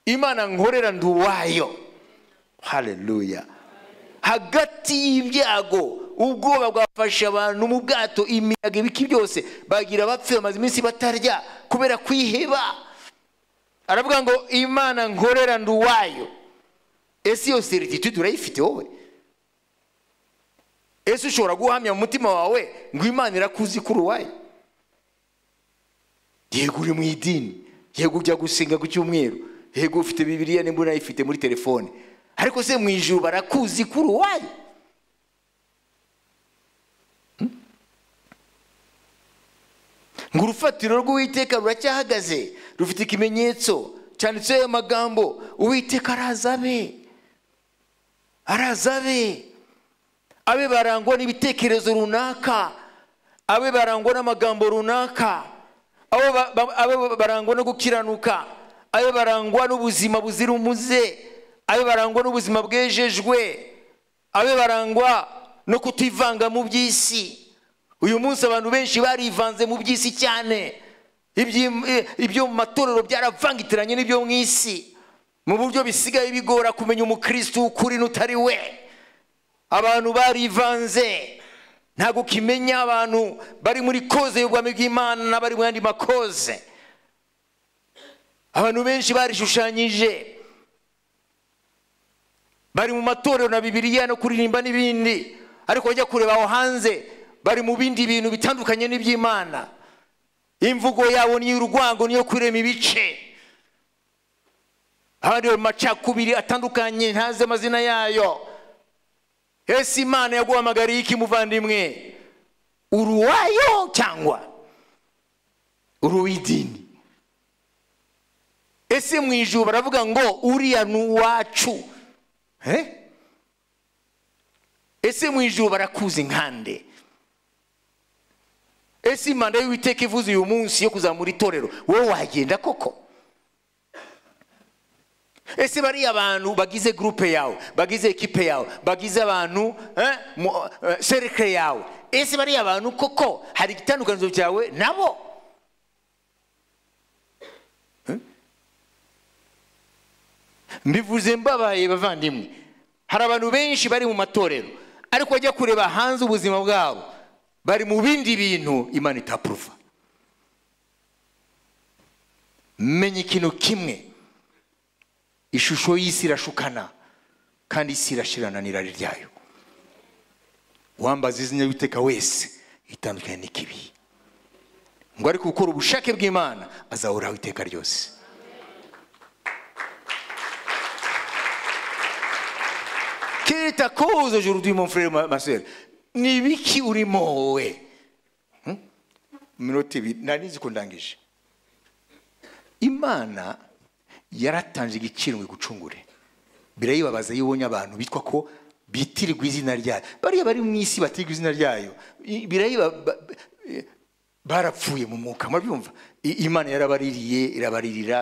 A: imana nkorera ndi uwayo
D: haleluya
A: hagati y'ibyago ubwoba bwafashe abantu mu bwato imiyaga ibiki byose bagira bapfe bamaze iminsi batarya kubera kwiheba aravuga ngo imana nkorera ndi uwayo ese iyo serititude urayifite wowe ese ushobora guhamya mu mutima wawe ngo imana irakuzi kuri uwayo yego uri mu idini yego ujya gusenga ku cyumweru yego ufite bibiriya nimba unayifite muri telefone ariko se mu ijuru barakuzi kuri uwayo ngo urufatiro rw'uwiteka ruracyahagaze rufite ikimenyetso cyanditseho ayo magambo uwiteka araza abe araza abe abe barangwa n'ibitekerezo runaka abe barangwa n'amagambo runaka abe ba- ba- abe barangwa no gukiranuka abe barangwa n'ubuzima buzira umuze abe barangwa n'ubuzima bwejejwe abe barangwa no kutivanga mu by'isi uyu munsi abantu benshi barivanze mu by'isi cyane Ibyi- eh, ibyo mu matorero byaravangitiranye n'ibyo mu isi mu buryo bisigaye bigora kumenya umukristo w'ukuri n'utari we abantu barivanze ntabwo ukimenya abantu bari muri koze y'ubwami bw'imana n'abari mu yandi makoze abantu benshi barishushanyije bari mu matorero na bibiliya no kuririmba n'ibindi ariko bajya kureba aho hanze bari mu bindi bintu bitandukanye n'iby'imana imvugo yabo ni iy'urwango niyo kurema ibice abandi bari mu macakubiri atandukanye ntazi amazina yayo ese imana yaguhamagariye iki muvandimwe uri uwayo cyangwa uri uw'idini ese mu ijuru baravuga ngo uriya ni uwacu Eh? ese mu ijuru barakuzi nkande ese imana y'uwiteka ivuze uyu munsi yo kuzamura itorero wowe wagenda koko ese bariya bantu bagize gurupe yawe bagize ekipe yawe bagize abantu eh, mu- eh, cercle yawe ese bariya bantu koko hari igitandukaniro cyawe nabo Eh? mbivuze mbabaye bavandimwe hari abantu benshi bari mu matorero ariko bajya kureba hanze ubuzima bwabo bari mu bindi bintu imana itapuruva menya ikintu kimwe ishusho y'isi irashukana kandi isi irashirana n'irari ryayo uwambaza izina ry'uwiteka wese itandukanye n'ikibi ngo ariko gukora ubushake bw'imana azahoraho iteka ryose quelle est ta cause aujourd'hui mon frère ma, ma soeur ni ibiki urimo wowe
D: iminota ibiri nari nzi ko ndangije
A: imana yaratanze igiciro ngo igucungure birayibabaza iyo ubonye abantu bitwa ko bitirirwa izina ryayo bariya bari mu isi batirirwa izina ryayo i- birayiba- ba- ba- eh, barapfuye mu mwuka murabyumva I- imana yarabaririye irabaririra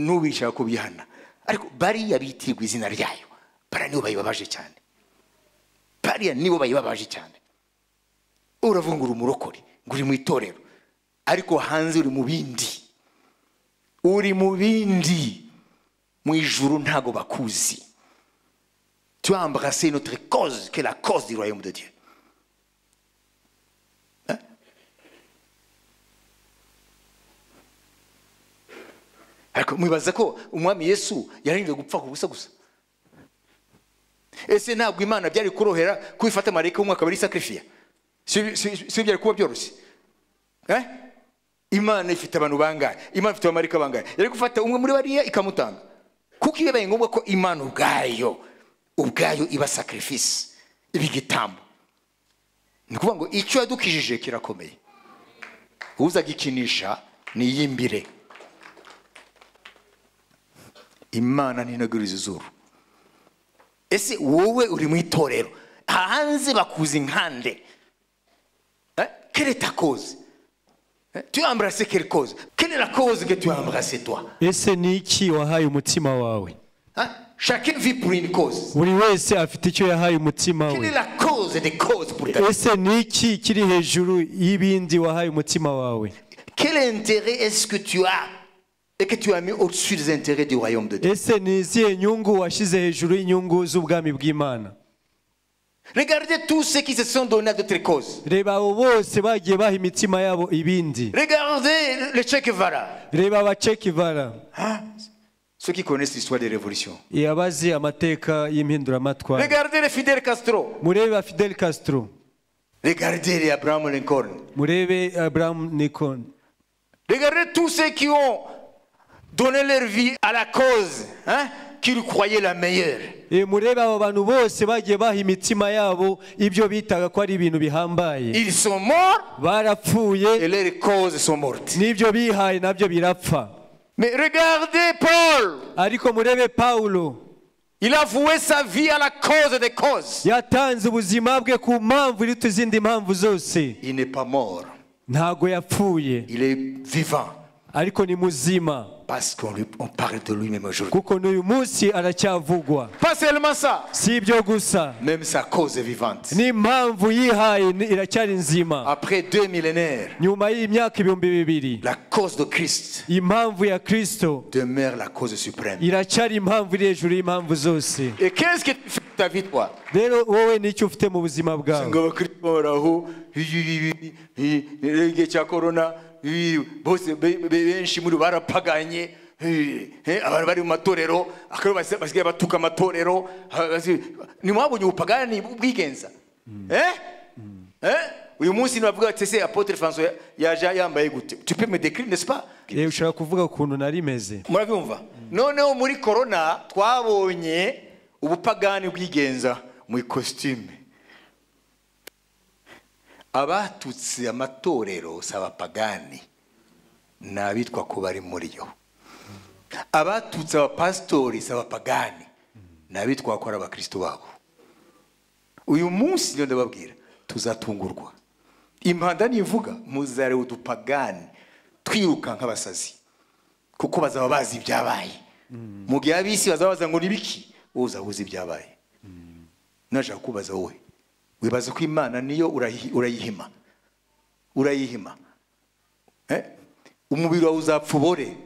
A: n'ubu ishaka kubyihana ariko bariya bitirirwa izina ryayo bara nibo bayibabaje cyane bariya nibo bayibabaje cyane uravuga ngo uri umurokore ngo uri mu itorero ariko hanze uri mu bindi uri mu bindi mu ijuru ntago bakuzi tu as embrassé notre cause qui est la cause du royaume de Dieu Hein? ariko mwibaza ko umwami yesu yararindwe gupfa ku busa gusa ese ntabwo imana byari kurohera ko ifata marayika w'umwaka bari sakrifiya si si- si byari kuba byoroshye Eh? imana ifite abantu bangahe imana ifite abamarika bangahe yari gufata umwe muri bariya ikamutanga kuko iyo bibaye ngombwa ko imana ubwayo ubwayo iba sacrifice iba igitambo ni ukuvuga ngo icyo yadukijije kirakomeye uzagikinisha niyimbire imana ntinaguriza izuru ese wowe uri mu itorero hanze bakuzi nkande Eh? Quelle est ta cause Hein? Tu as embrassé quelle cause Quelle est la cause que tu as embrassée, toi
B: ese ni iki wahaye umutima wawe
A: Hein?
E: chacun vit pour une cause
B: buri wese afite icyo yahaye umutima
E: quelle
B: we
E: est la cause des causes pour ta vie
B: ese ni iki kiri hejuru y'ibindi wahaye umutima wawe
E: quel intérêt est-ce que tu as et que tu as mis au-dessus des intérêts du royaume de Dieu
B: ese ni izihe nyungu washyize hejuru y'inyungu z'ubwami bw'imana
E: regardez tous ceux qui se sont donnés à d'autres causes
B: reba abo bose bagiye baha imitima yabo ibindi
E: regardez le Che Guevara
B: reba abacekivara
A: Ceux qui connaissent l'histoire des révolutions,
B: yabazi amateka y'impinduramatwara
E: regardez le Fidel Castro
B: murebe fidel castro
A: regardez les Abraham Lincoln,
B: murebe abraham nikon
E: regardez tous ceux qui ont donné leur vie à la cause hein, qu'ils croyaient la meilleure
B: E, murebe abo bantu bose bagiye baha imitima yabo ibyo bitaga ko ari ibintu bihambaye
E: ils sont morts et
B: barapfuye
E: leurs causes sont mortes
B: n'ibyo bihaye nabyo birapfa
E: mais regardez Paul
B: ariko murebe pawulo
E: Il a voué sa vie à la cause des causes.
B: yatanze ubuzima bwe ku mpamvu iruta izindi mpamvu zose
A: il n'est pas mort,
B: ntago yapfuye
A: il est vivant
B: ariko ni muzima
A: parce qu'on lui- on parle de lui-même aujourd'hui.
B: kuko n'uyu munsi aracyavugwa
E: Pas seulement ça,
B: si ibyo gusa
A: Même sa cause est vivante.
B: n'impamvu yihaye ni- iracyari nzima
A: Après deux millénaires,
B: nyuma y'imyaka ibihumbi bibiri
A: la cause de Christ
B: impamvu ya kristo
A: demeure la cause suprême.
B: iracyari impamvu iri hejuru y'impamvu zose
E: Et qu'est-ce que tu fais de ta vie, toi
B: rero wowe nicyo ufite mu buzima bwawe
A: ngo abakristo bahoraho igihe cya korona bose be- be- benshi muri bo barapaganye eh, eh, abantu bari mu matorero akaba basi- basigaye batuka amatorero ah, basi- ntimwabonye ubupagani bwigenza Eh? Eh? uyu munsi ntibavuga bati ese apotre françois yaje yambaye gute tu peux me décrire n'est-ce pas
B: yewe ushobora kuvuga ukuntu nari meze
A: murabyumva noneho muri korona twabonye ubupagani bwigenza mu ikositime abatutse amatorero si abapagani ni abitwa ko bari muri yo abatutse abapasitori si abapagani ni abitwa ko ari abakristo babo uyu munsi rero ndababwira tuzatungurwa impanda nivuga muzare udupagani twiruka nk'abasazi kuko bazaba bazi ibyabaye mu gihe ab'isi bazaba baza ngo ni biki wowe uzaba uzi ibyabaye nashaka kubaza wowe wibaza ko imana niyo urayi- urayihima urayihima Eh? umubiri wawe uzapfa ubore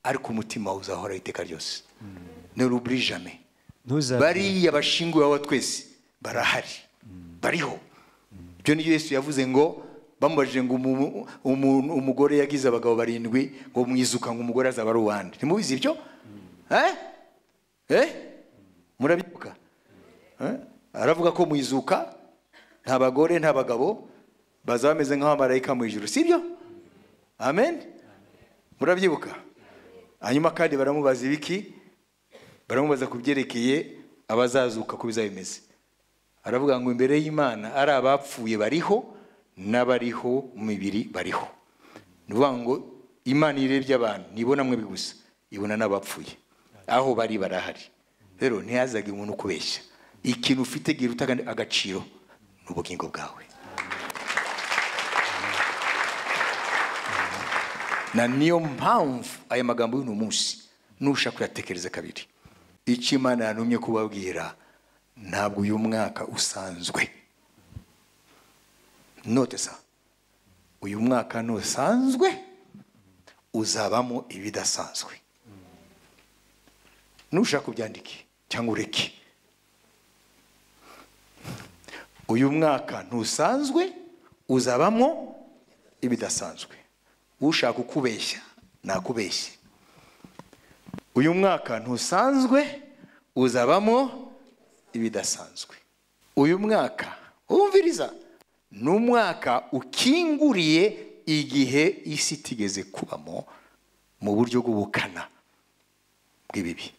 A: ariko umutima wawe uzahora iteka ryose ne ruburi jamais
B: Ntuzapfe.
A: bariya bashinguye aho twese barahari bariho ibyo ni yesu yavuze ngo bamubajije ngo umu- umuntu- umugore yagize abagabo barindwi ngo mwizuka ngo umugore azaba ari uwande ntimubizi ibyo Eh? Eh? murabibuka Eh? aravuga ko mwizuka nta bagore nta bagabo bazaba bameze nk'abamarayika mu ijuru si byo amen murabyibuka hanyuma kandi baramubaza ibiki baramubaza ku byerekeye abazazuka ko bizaba bimeze aravuga ngo imbere y'imana ari abapfuye bariho n'abariho mu mibiri bariho ni ukuvuga ngo imana iyo irebye abantu ntibona mwe gusa ibona n'abapfuye aho bari barahari rero ntihazage umuntu ukubeshya ikintu ufite giruta agaciro ni ubugingo bwawe na niyo mpamvu aya magambo y'uno munsi nushaka kuyatekereza kabiri icyo imana yantumye kubabwira ntabwo uyu mwaka usanzwe note sa uyu mwaka ntusanzwe uzabamo ibidasanzwe nushaka ubyandike cyangwa ureke uyu mwaka ntusanzwe uzabamo ibidasanzwe ushaka ukubeshya nakubeshye uyu mwaka ntusanzwe uzabamo ibidasanzwe uyu mwaka wumviriza ni umwaka ukinguriye igihe isi itigeze kubamo mu buryo bw'ubukana bw'ibibi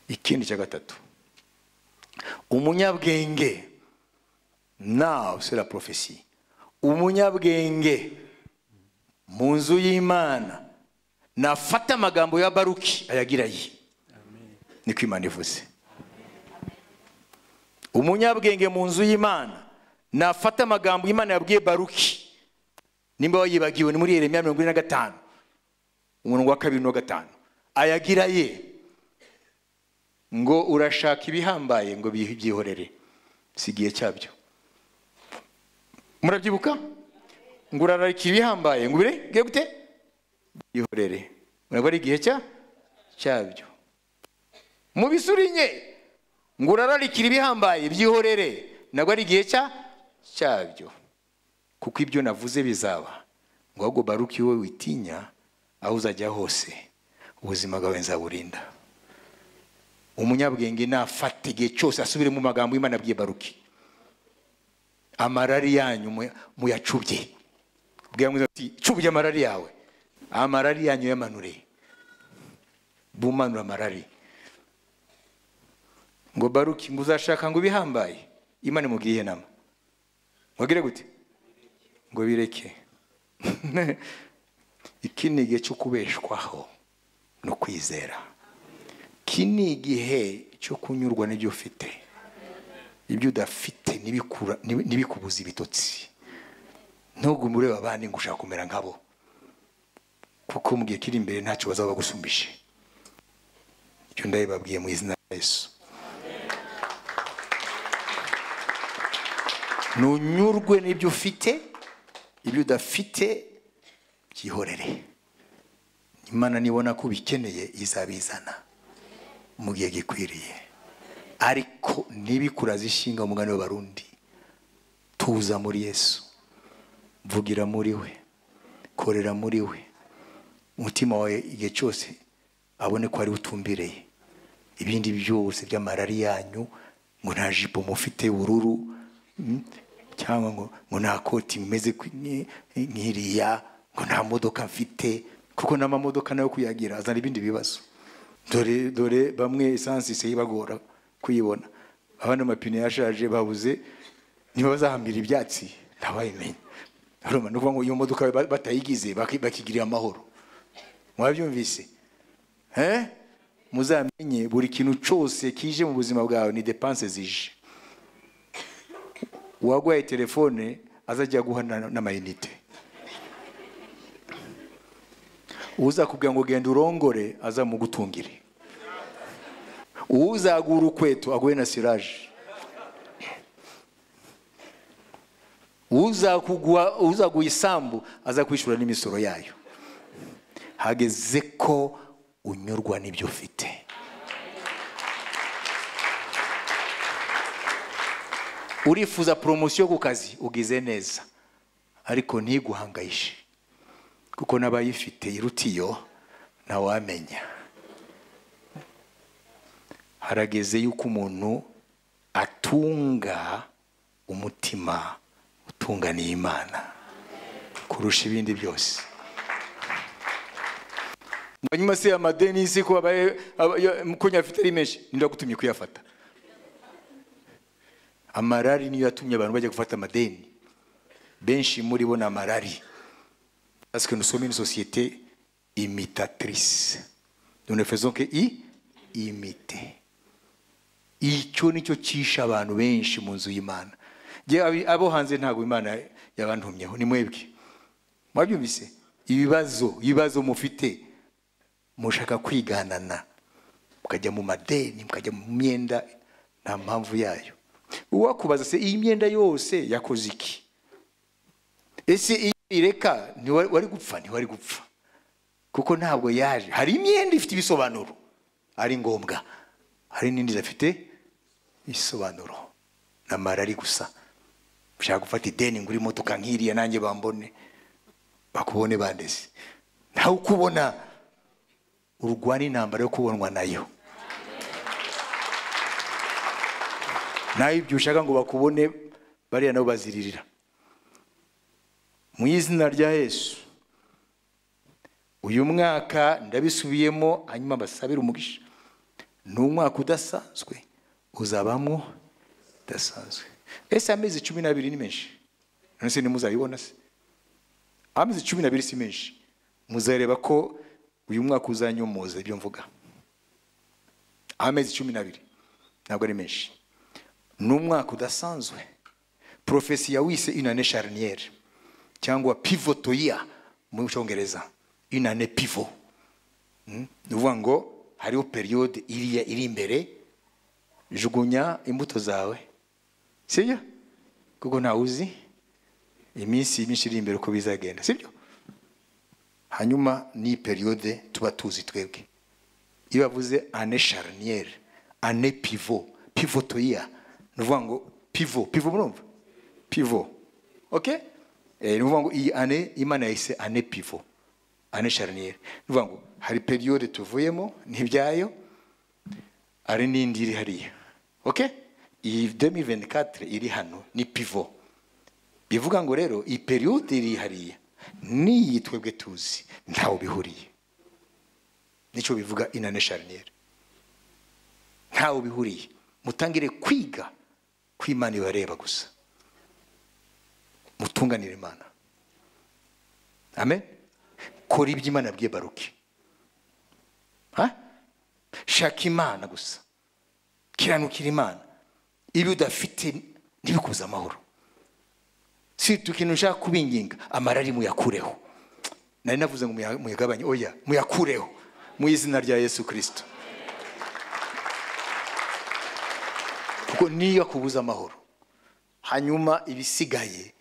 A: ikindi cya gatatu umunyabwenge nawe se la porofesi umunyabwenge mu nzu y'imana nafata amagambo ya baruki ayagira ye niko imana ivuze umunyabwenge mu nzu y'imana nafata amagambo y'imana yabwiye baruki nimba wayibagiwe ni muri yeremiya mirongo ine na gatanu umurongo wa kabiri na gatanu ayagira ye ngo urashaka ibihambaye ngo byihorere si igihe cyabyo murabyibuka ngo urararika ibihambaye ngo ubirenge gute byihorere ntabwo ari igihe cya cyabyo mu bisurinye ngo urararikira ibihambaye byihorere ntabwo ari igihe cya cyabyo kuko ibyo navuze bizaba ngo ahubwo baruki wowe witinya aho uzajya hose ubuzima bwawe nzaburinda umunyabwenge nafata igihe cyose asubire mu magambo y'imana abwiye baruki amarari yanyu mu- muyacubye bwira mwiza ati cubye amarari yawe amarari yanyu yamanure bumanura amarari ngo baruki ngo uzashaka ngo ibihambaye imana imubwiye inama mubwire gute ngo bireke iki ni igihe cyo kubeshwaho no kwizera iki ni igihe cyo kunyurwa n'ibyo ufite ibyo udafite ntibikura- ntibi- ntibikubuze ibitotsi ntugume ureba abandi ngo ushaka kumera nkabo kuko mu gihe kiri imbere ntacyo bazaba bagusumbije ibyo ndabibabwiye mu izina rya yesu ntunyurwe n'ibyo ufite ibyo udafite byihorere imana nibona ko ubikeneye izabizana mu gihe gikwiriye ariko ntibikuraze ishinga umugani w'abarundi tuza muri yesu vugira muri we korera muri we umutima wawe igihe cyose abone ko ari we utumbireye ibindi byose by'amarari yanyu ngo nta jipo mufite y'ubururu mm, cyangwa ngo ngo nta koti mumeze nk'i- nk'iriya ngo nta modoka mfite kuko n'amamodoka nayo kuyagira azana ibindi bibazo dore dore bamwe esansi isa ibagora kuyibona abandi amapine yashaje babuze niba bazahambira ibyatsi ntabayimenya urumva ni ukuvuga ngo iyo modoka ba- batayigize baki- bakigirira amahoro mwabyumvise Eh? muzamenye buri kintu cyose kije mu buzima bwawe ni depanse zije uwagwaye telefone azajya guha na- n'amayinite uzakubwira ngo genda urongore azamugutungire uzagura ukweto aguhe na siraje Uzakugwa- uzaguha isambu azakwishyura n'imisoro yayo hageze ko unyurwa n'ibyo ufite urifuza poromosiyo ku kazi ugize neza ariko ntiguhangayishe kuko n'abayifite iruta iyo ntawamenya harageze yuko umuntu atunga umutima utunganiye imana kurusha ibindi byose hanyuma se amadeni y'isi ko abaye aba- yo- ko nyafite ari menshi ninde wagutumye kuyafata amarari niyo yatumye abantu bajya gufata amadeni benshi muri bo ni amarari parce que nous sommes une société imitatrice nous ne faisons que i imiter icyo nicyo cyishe abantu benshi mu nzu y'imana Njye abi- abo hanze ntabwo imana yabantumyeho ni mwebwe mwabyumvise ibibazo ibibazo mufite mushaka kwiganana mukajya mu madeni mukajya mu myenda nta mpamvu yayo uwakubaza se iyi myenda yose yakoze iki ese iyo ireka ntiwari wari gupfa ntiwari gupfa kuko ntabwo yaje hari imyenda ifite ibisobanuro ari ngombwa hari n'indi idafite ibisobanuro ni amarari gusa ushaka gufata ideni ngo uri imodoka nk'iriya nanjye bambone bakubone bandeze ntawe ukubona urwana intambara yo kubonwa nayo nawe ibyo ushaka ngo bakubone bariya nabo baziririra mu izina rya yesu uyu mwaka ndabisubiyemo hanyuma basabire umugisha ni umwaka udasanzwe uzabamwo udasanzwe ese amezi cumi n'abiri ni menshi none se ntimuzabibona se amezi cumi n'abiri si menshi muzareba ko uyu mwaka uzanyomoza ibyo mvuga amezi cumi n'abiri ntabwo ari menshi ni umwaka udasanzwe porofesi yawise inane shariniyeri cyangwa pivotoya mu cyongereza inane pivo ni ukuvuga ngo hariho periyode iriya iri imbere jugunya imbuto zawe sibyo kuko ntawe uzi iminsi myinshi iri imbere uko bizagenda sibyo hanyuma ni periyode tuba tuzi twebwe iyo bavuze ane shariniyeri ane pivo pivoto iya ni ukuvuga ngo pivo pivo murumva pivo oke ni ukuvuga ngo iyi ane imana yahise ane pivo ane shariniyeri ni ukuvuga ngo hari periyode tuvuyemo n'ibyayo hari n'indi iri hariya oke iyi demi veni katire iri hano ni pivo bivuga ngo rero iyi periyode iri hariya n'iyi twebwe tuzi ntawe bihuriye nicyo bivuga inane shariniyeri ntawe bihuriye mutangire kwiga ko imana ibareba gusa mutunganire imana amen kora ibyo imana abwiye baruki ha shaka imana gusa kiranukira imana ibi udafite ntibikubuze amahoro si ikintu ushaka kubinginga amarari muyakureho nari navuze ngo muya- muyagabanye oya muyakureho mu izina rya yesu kirisito kuko niyo akubuza amahoro hanyuma ibisigaye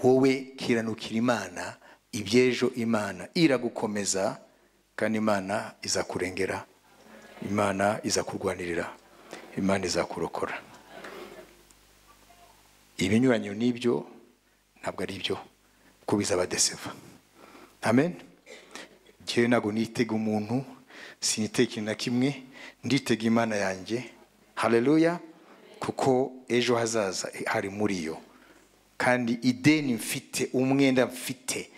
A: wowe kiranukira imana iby'ejo imana iragukomeza kandi imana izakurengera imana izakurwanirira imana izakurokora ibinyuranyo n'ibyo ntabwo ari byo kuko bizabadeseva amen njyewe ntabwo nitega umuntu sinitega ikintu na kimwe nditega imana yanjye hareruya kuko ejo hazaza hari muri yo kandi ideni mfite umwenda mfite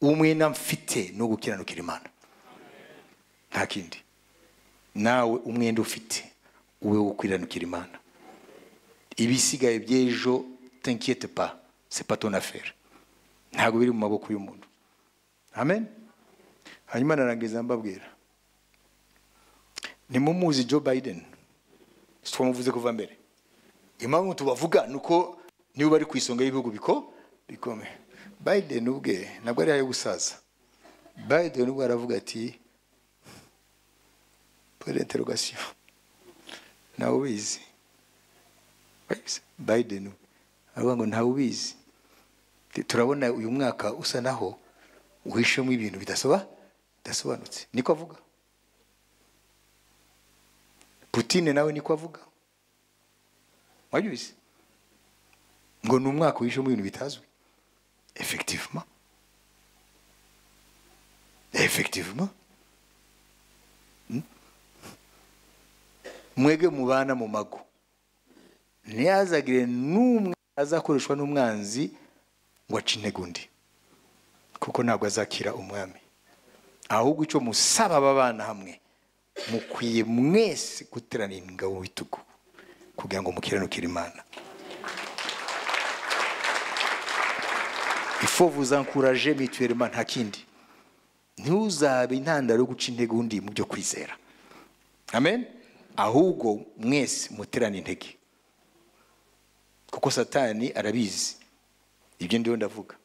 A: umwenda mfite ni uwo gukiranukira imana nta kindi nawe umwenda ufite ube wo gukiranukira imana ibisigaye by'ejo tenkiyete pa sepato na feri ntabwo biri mu maboko y'umuntu amen hanyuma narangiza mbabwira nimumuzi joe biden twamuvuze kuva mbere impamvu tubavuga ni uko niba bari ku isonga y'ibihugu biko bikomeye biden ubwe ntabwo ari ayo gusaza biden ubwo aravuga ati pore interogasiyo ntawe ubizi Ubizi? biden we. aravuga ngo ntawe ubizi Ti- turabona uyu mwaka usa naho uhishemo ibintu bidasoba bidasobanutse niko avuga putine nawe niko avuga wabyubizi ngo ni umwaka wishemo ibintu bitazwi effectivement effectivement Hmm? mwebwe mubana mu mago ntihazagire n'umwe azakoreshwa n'umwanzi ngo ace intege undi kuko ntabwo azakira umwami ahubwo icyo musaba aba bana hamwe mukwiye mwese guteranira ingabo mu bitugu kugira ngo mukiranukire imana ifo vuzankuraje mituwelema nta kindi ntuzabe intandaro yo guca intege undi mu byo kwizera amen ahubwo mwese muterane intege kuko satani arabizi ibyo ndiho ndavuga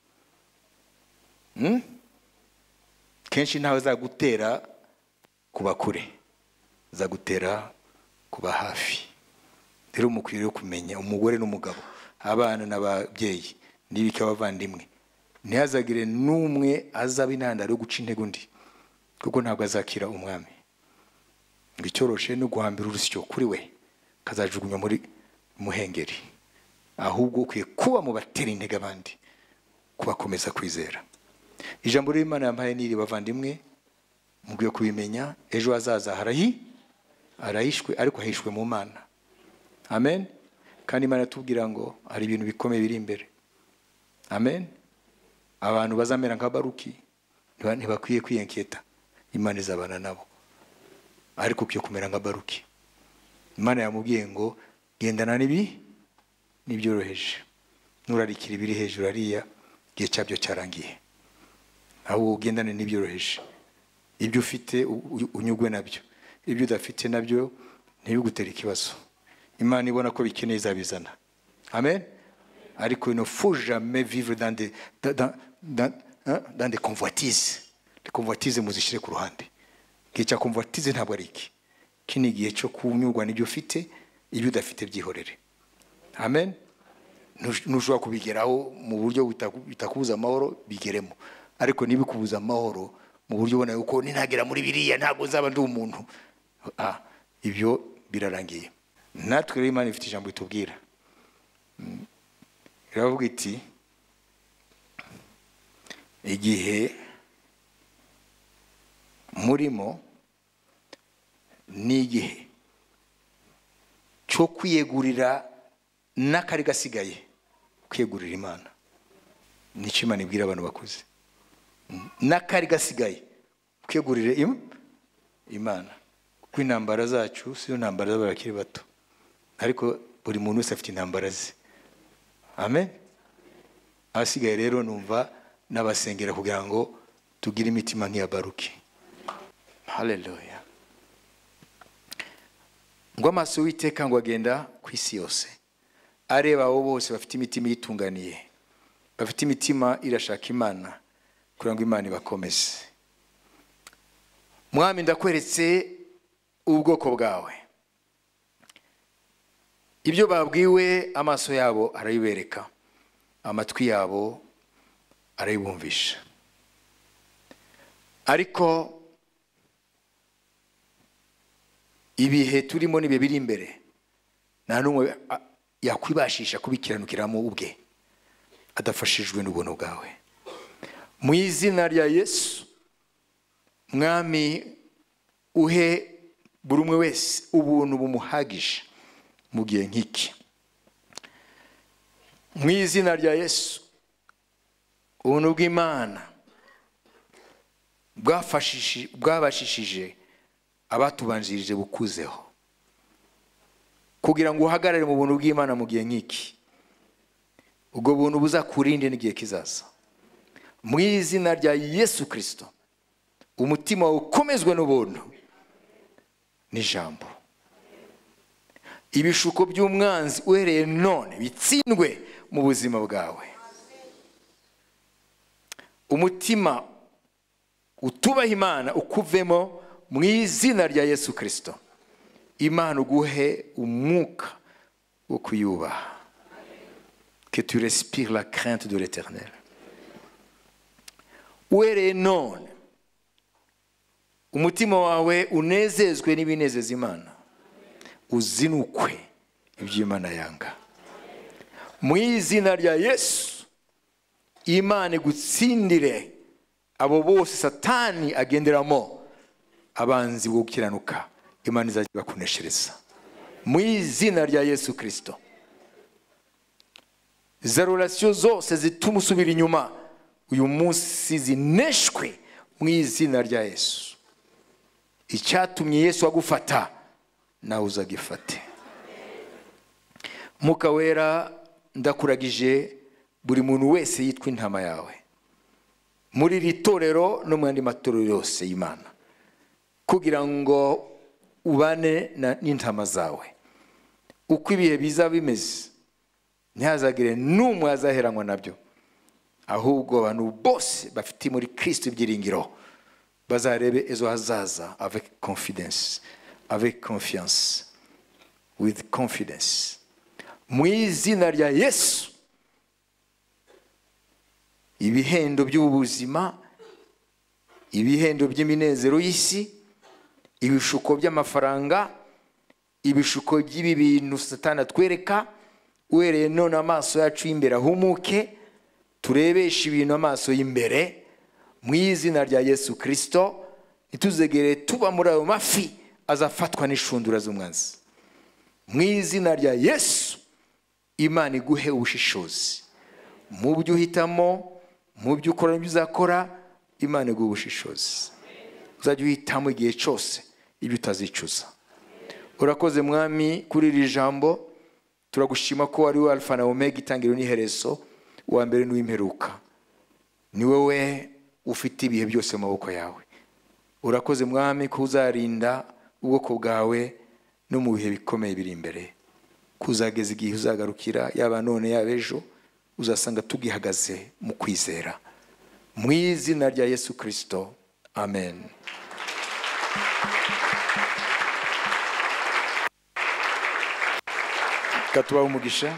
A: Hmm? kenshi ntawe azagutera kuba kure azagutera kuba hafi rero mukwiriye kumenya umugore n'umugabo abana n'ababyeyi n'ibika abavandimwe ntihazagire n'umwe azaba intandaro yo guca intege undi kuko ntabwo azakira umwami ngo icyoroshe no guhambira urusyo kuri we kazajugunywa muri muhengeri ahubwo ukwiye kuba mu batera intege abandi kubakomeza kwizera ijambo ry'imana yampaye n'iri bavandimwe mukwiye kubimenya ejo hazaza harahi arahishwe ariko ahishwe mu mana amen kandi imana iratubwira ngo hari ibintu bikomeye biri imbere amen abantu bazamera nka baruki ntiba- ntibakwiye kwiyenketa imana izabana nabo ariko ukwiye kumera nka baruki imana yamubwiye ngo gendana n'ibi n'ibyoroheje nurarikira ibiri hejuru hariya igihe cyabyo cyarangiye ahubwo ugendane n'ibyoroheje ibyo ufite u- u- unyugwe nabyo ibyo udafite nabyo ntibigutere ikibazo imana ibona ko bikeneye izabizana amen ariko il ne faut jamais vivre dans des, dans, dans, dans, hein, dans des convoitises les convoitises muzishyire ku ruhande igihe cya convoitise ntabwo ari iki iki ni igihe cyo kunyurwa n'ibyo ufite ibyo udafite byihorere amen Nush- nushobora kubigeraho mu buryo bitaku- bitakubuza amahoro bigeremo ariko ntibikubuze amahoro mu buryo ubona yuko ninagera muri biriya ntabwo nzaba ndi umuntu Ah, ibyo birarangiye natwe rero imana ifite ijambo itubwira Mm. iravuga iti igihe murimo ni igihe cyo kwiyegurira n'akari gasigaye kwiyegurira imana nicyo imana ibwira abantu bakuze Mm. n'akari gasigaye kwiyegurira im- imana kuko intambara zacu siyo ntambara z'abantu bakiri bato ariko buri muntu wese afite intambara ze amen abasigaye rero numva n'abasengera kugira ngo tugire imitima nk'iya baruki haleluya ngo amaso y'uwiteka ngo agenda ku isi yose areba abo bose bafite imitima iyitunganiye bafite imitima irashaka imana kugira ngo imana ibakomeze mwami ndakweretse ubwoko bwawe ibyo babwiwe amaso yabo arabibereka amatwi yabo arabibumvisha ariko ibihe turimo n'ibihe biri imbere nta n'umwe a- yakwibashisha kubikiranukiramo ubwe adafashijwe n'ubuntu bwawe mu izina rya yesu mwami uhe buri umwe wese ubuntu bumuhagije mu gihe nk'iki mu izina rya yesu ubuntu bw'imana bwafashishi- bwabashishije abatubanjirije bukuzeho kugira ngo uhagarare mu buntu bw'imana mu gihe nk'iki ubwo buntu buzakurinde n'igihe kizaza mu izina rya yesu kirisito umutima wawe ukomezwe n'ubuntu n'ijambo ibishuko by'umwanzi uhereye none bitsindwe mu buzima bwawe umutima utubaha imana ukuvemo mu izina rya yesu kirisito imana uguhe umwuka wo kuyubaha que tu respires la crainte de l'éternel uhereye none umutima wawe unezezwe n'ibinezeza imana uzinukwe ibyo imana yanga mu izina rya yesu imana igutsindire abo bose satani agenderamo abanzi bo gukiranuka imana izajya ibakoneshereza mu izina rya yesu kirisito za rorasiyo zose zituma usubira inyuma uyu munsi zineshwe mu izina rya yesu icyatumye yesu agufata nawe uzagifate Mwuka wera ndakuragije buri muntu wese yitwa intama yawe muri iri torero no mu yandi matorero yose y'imana kugira ngo ubane na- n'intama zawe uko ibihe biza bimeze ntihazagire n'umwe azaheranywa nabyo ahubwo abantu bose bafite muri kirisito ibyiringiro bazarebe ejo hazaza avec confidence avec confiance with confidence mu izina rya yesu ibihendo by'ubu buzima ibihendo by'iminezero y'isi ibishuko by'amafaranga ibishuko by'ibi bintu satani atwereka uhereye none amaso yacu y'imbere ahumuke turebeshe ibintu amaso y'imbere mu izina rya yesu kirisito ntituzegere tuba muri ayo mafi azafatwa n'ishundura z'umwanzi mu izina rya yesu imana iguhe ubushishozi mu byo uhitamo mu byo ukora n'ibyo uzakora imana iguhe ubushishozi uzajya uhitamo igihe cyose ibyo utazicuza urakoze mwami kuri iri jambo turagushima ko wari we alfa na omega itangiriro n'iherezo uwa mbere n'uw'imperuka ni wowe ufite ibihe byose mu maboko yawe urakoze mwami ko uzarinda ubwoko bwawe no mu bihe bikomeye biri imbere ko uzageza igihe uzagarukira yaba none yaba ejo uzasanga tugihagaze mu kwizera mu izina rya yesu kirisito amen reka tubahe umugisha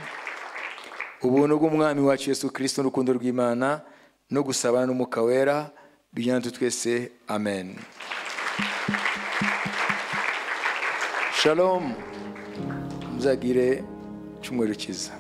A: ubuntu bw'umwami wacu yesu kirisito n'urukundo rw'imana no gusabana n'umwuka wera bijyana natwe twese amen shalom muzagire cyumweru cyiza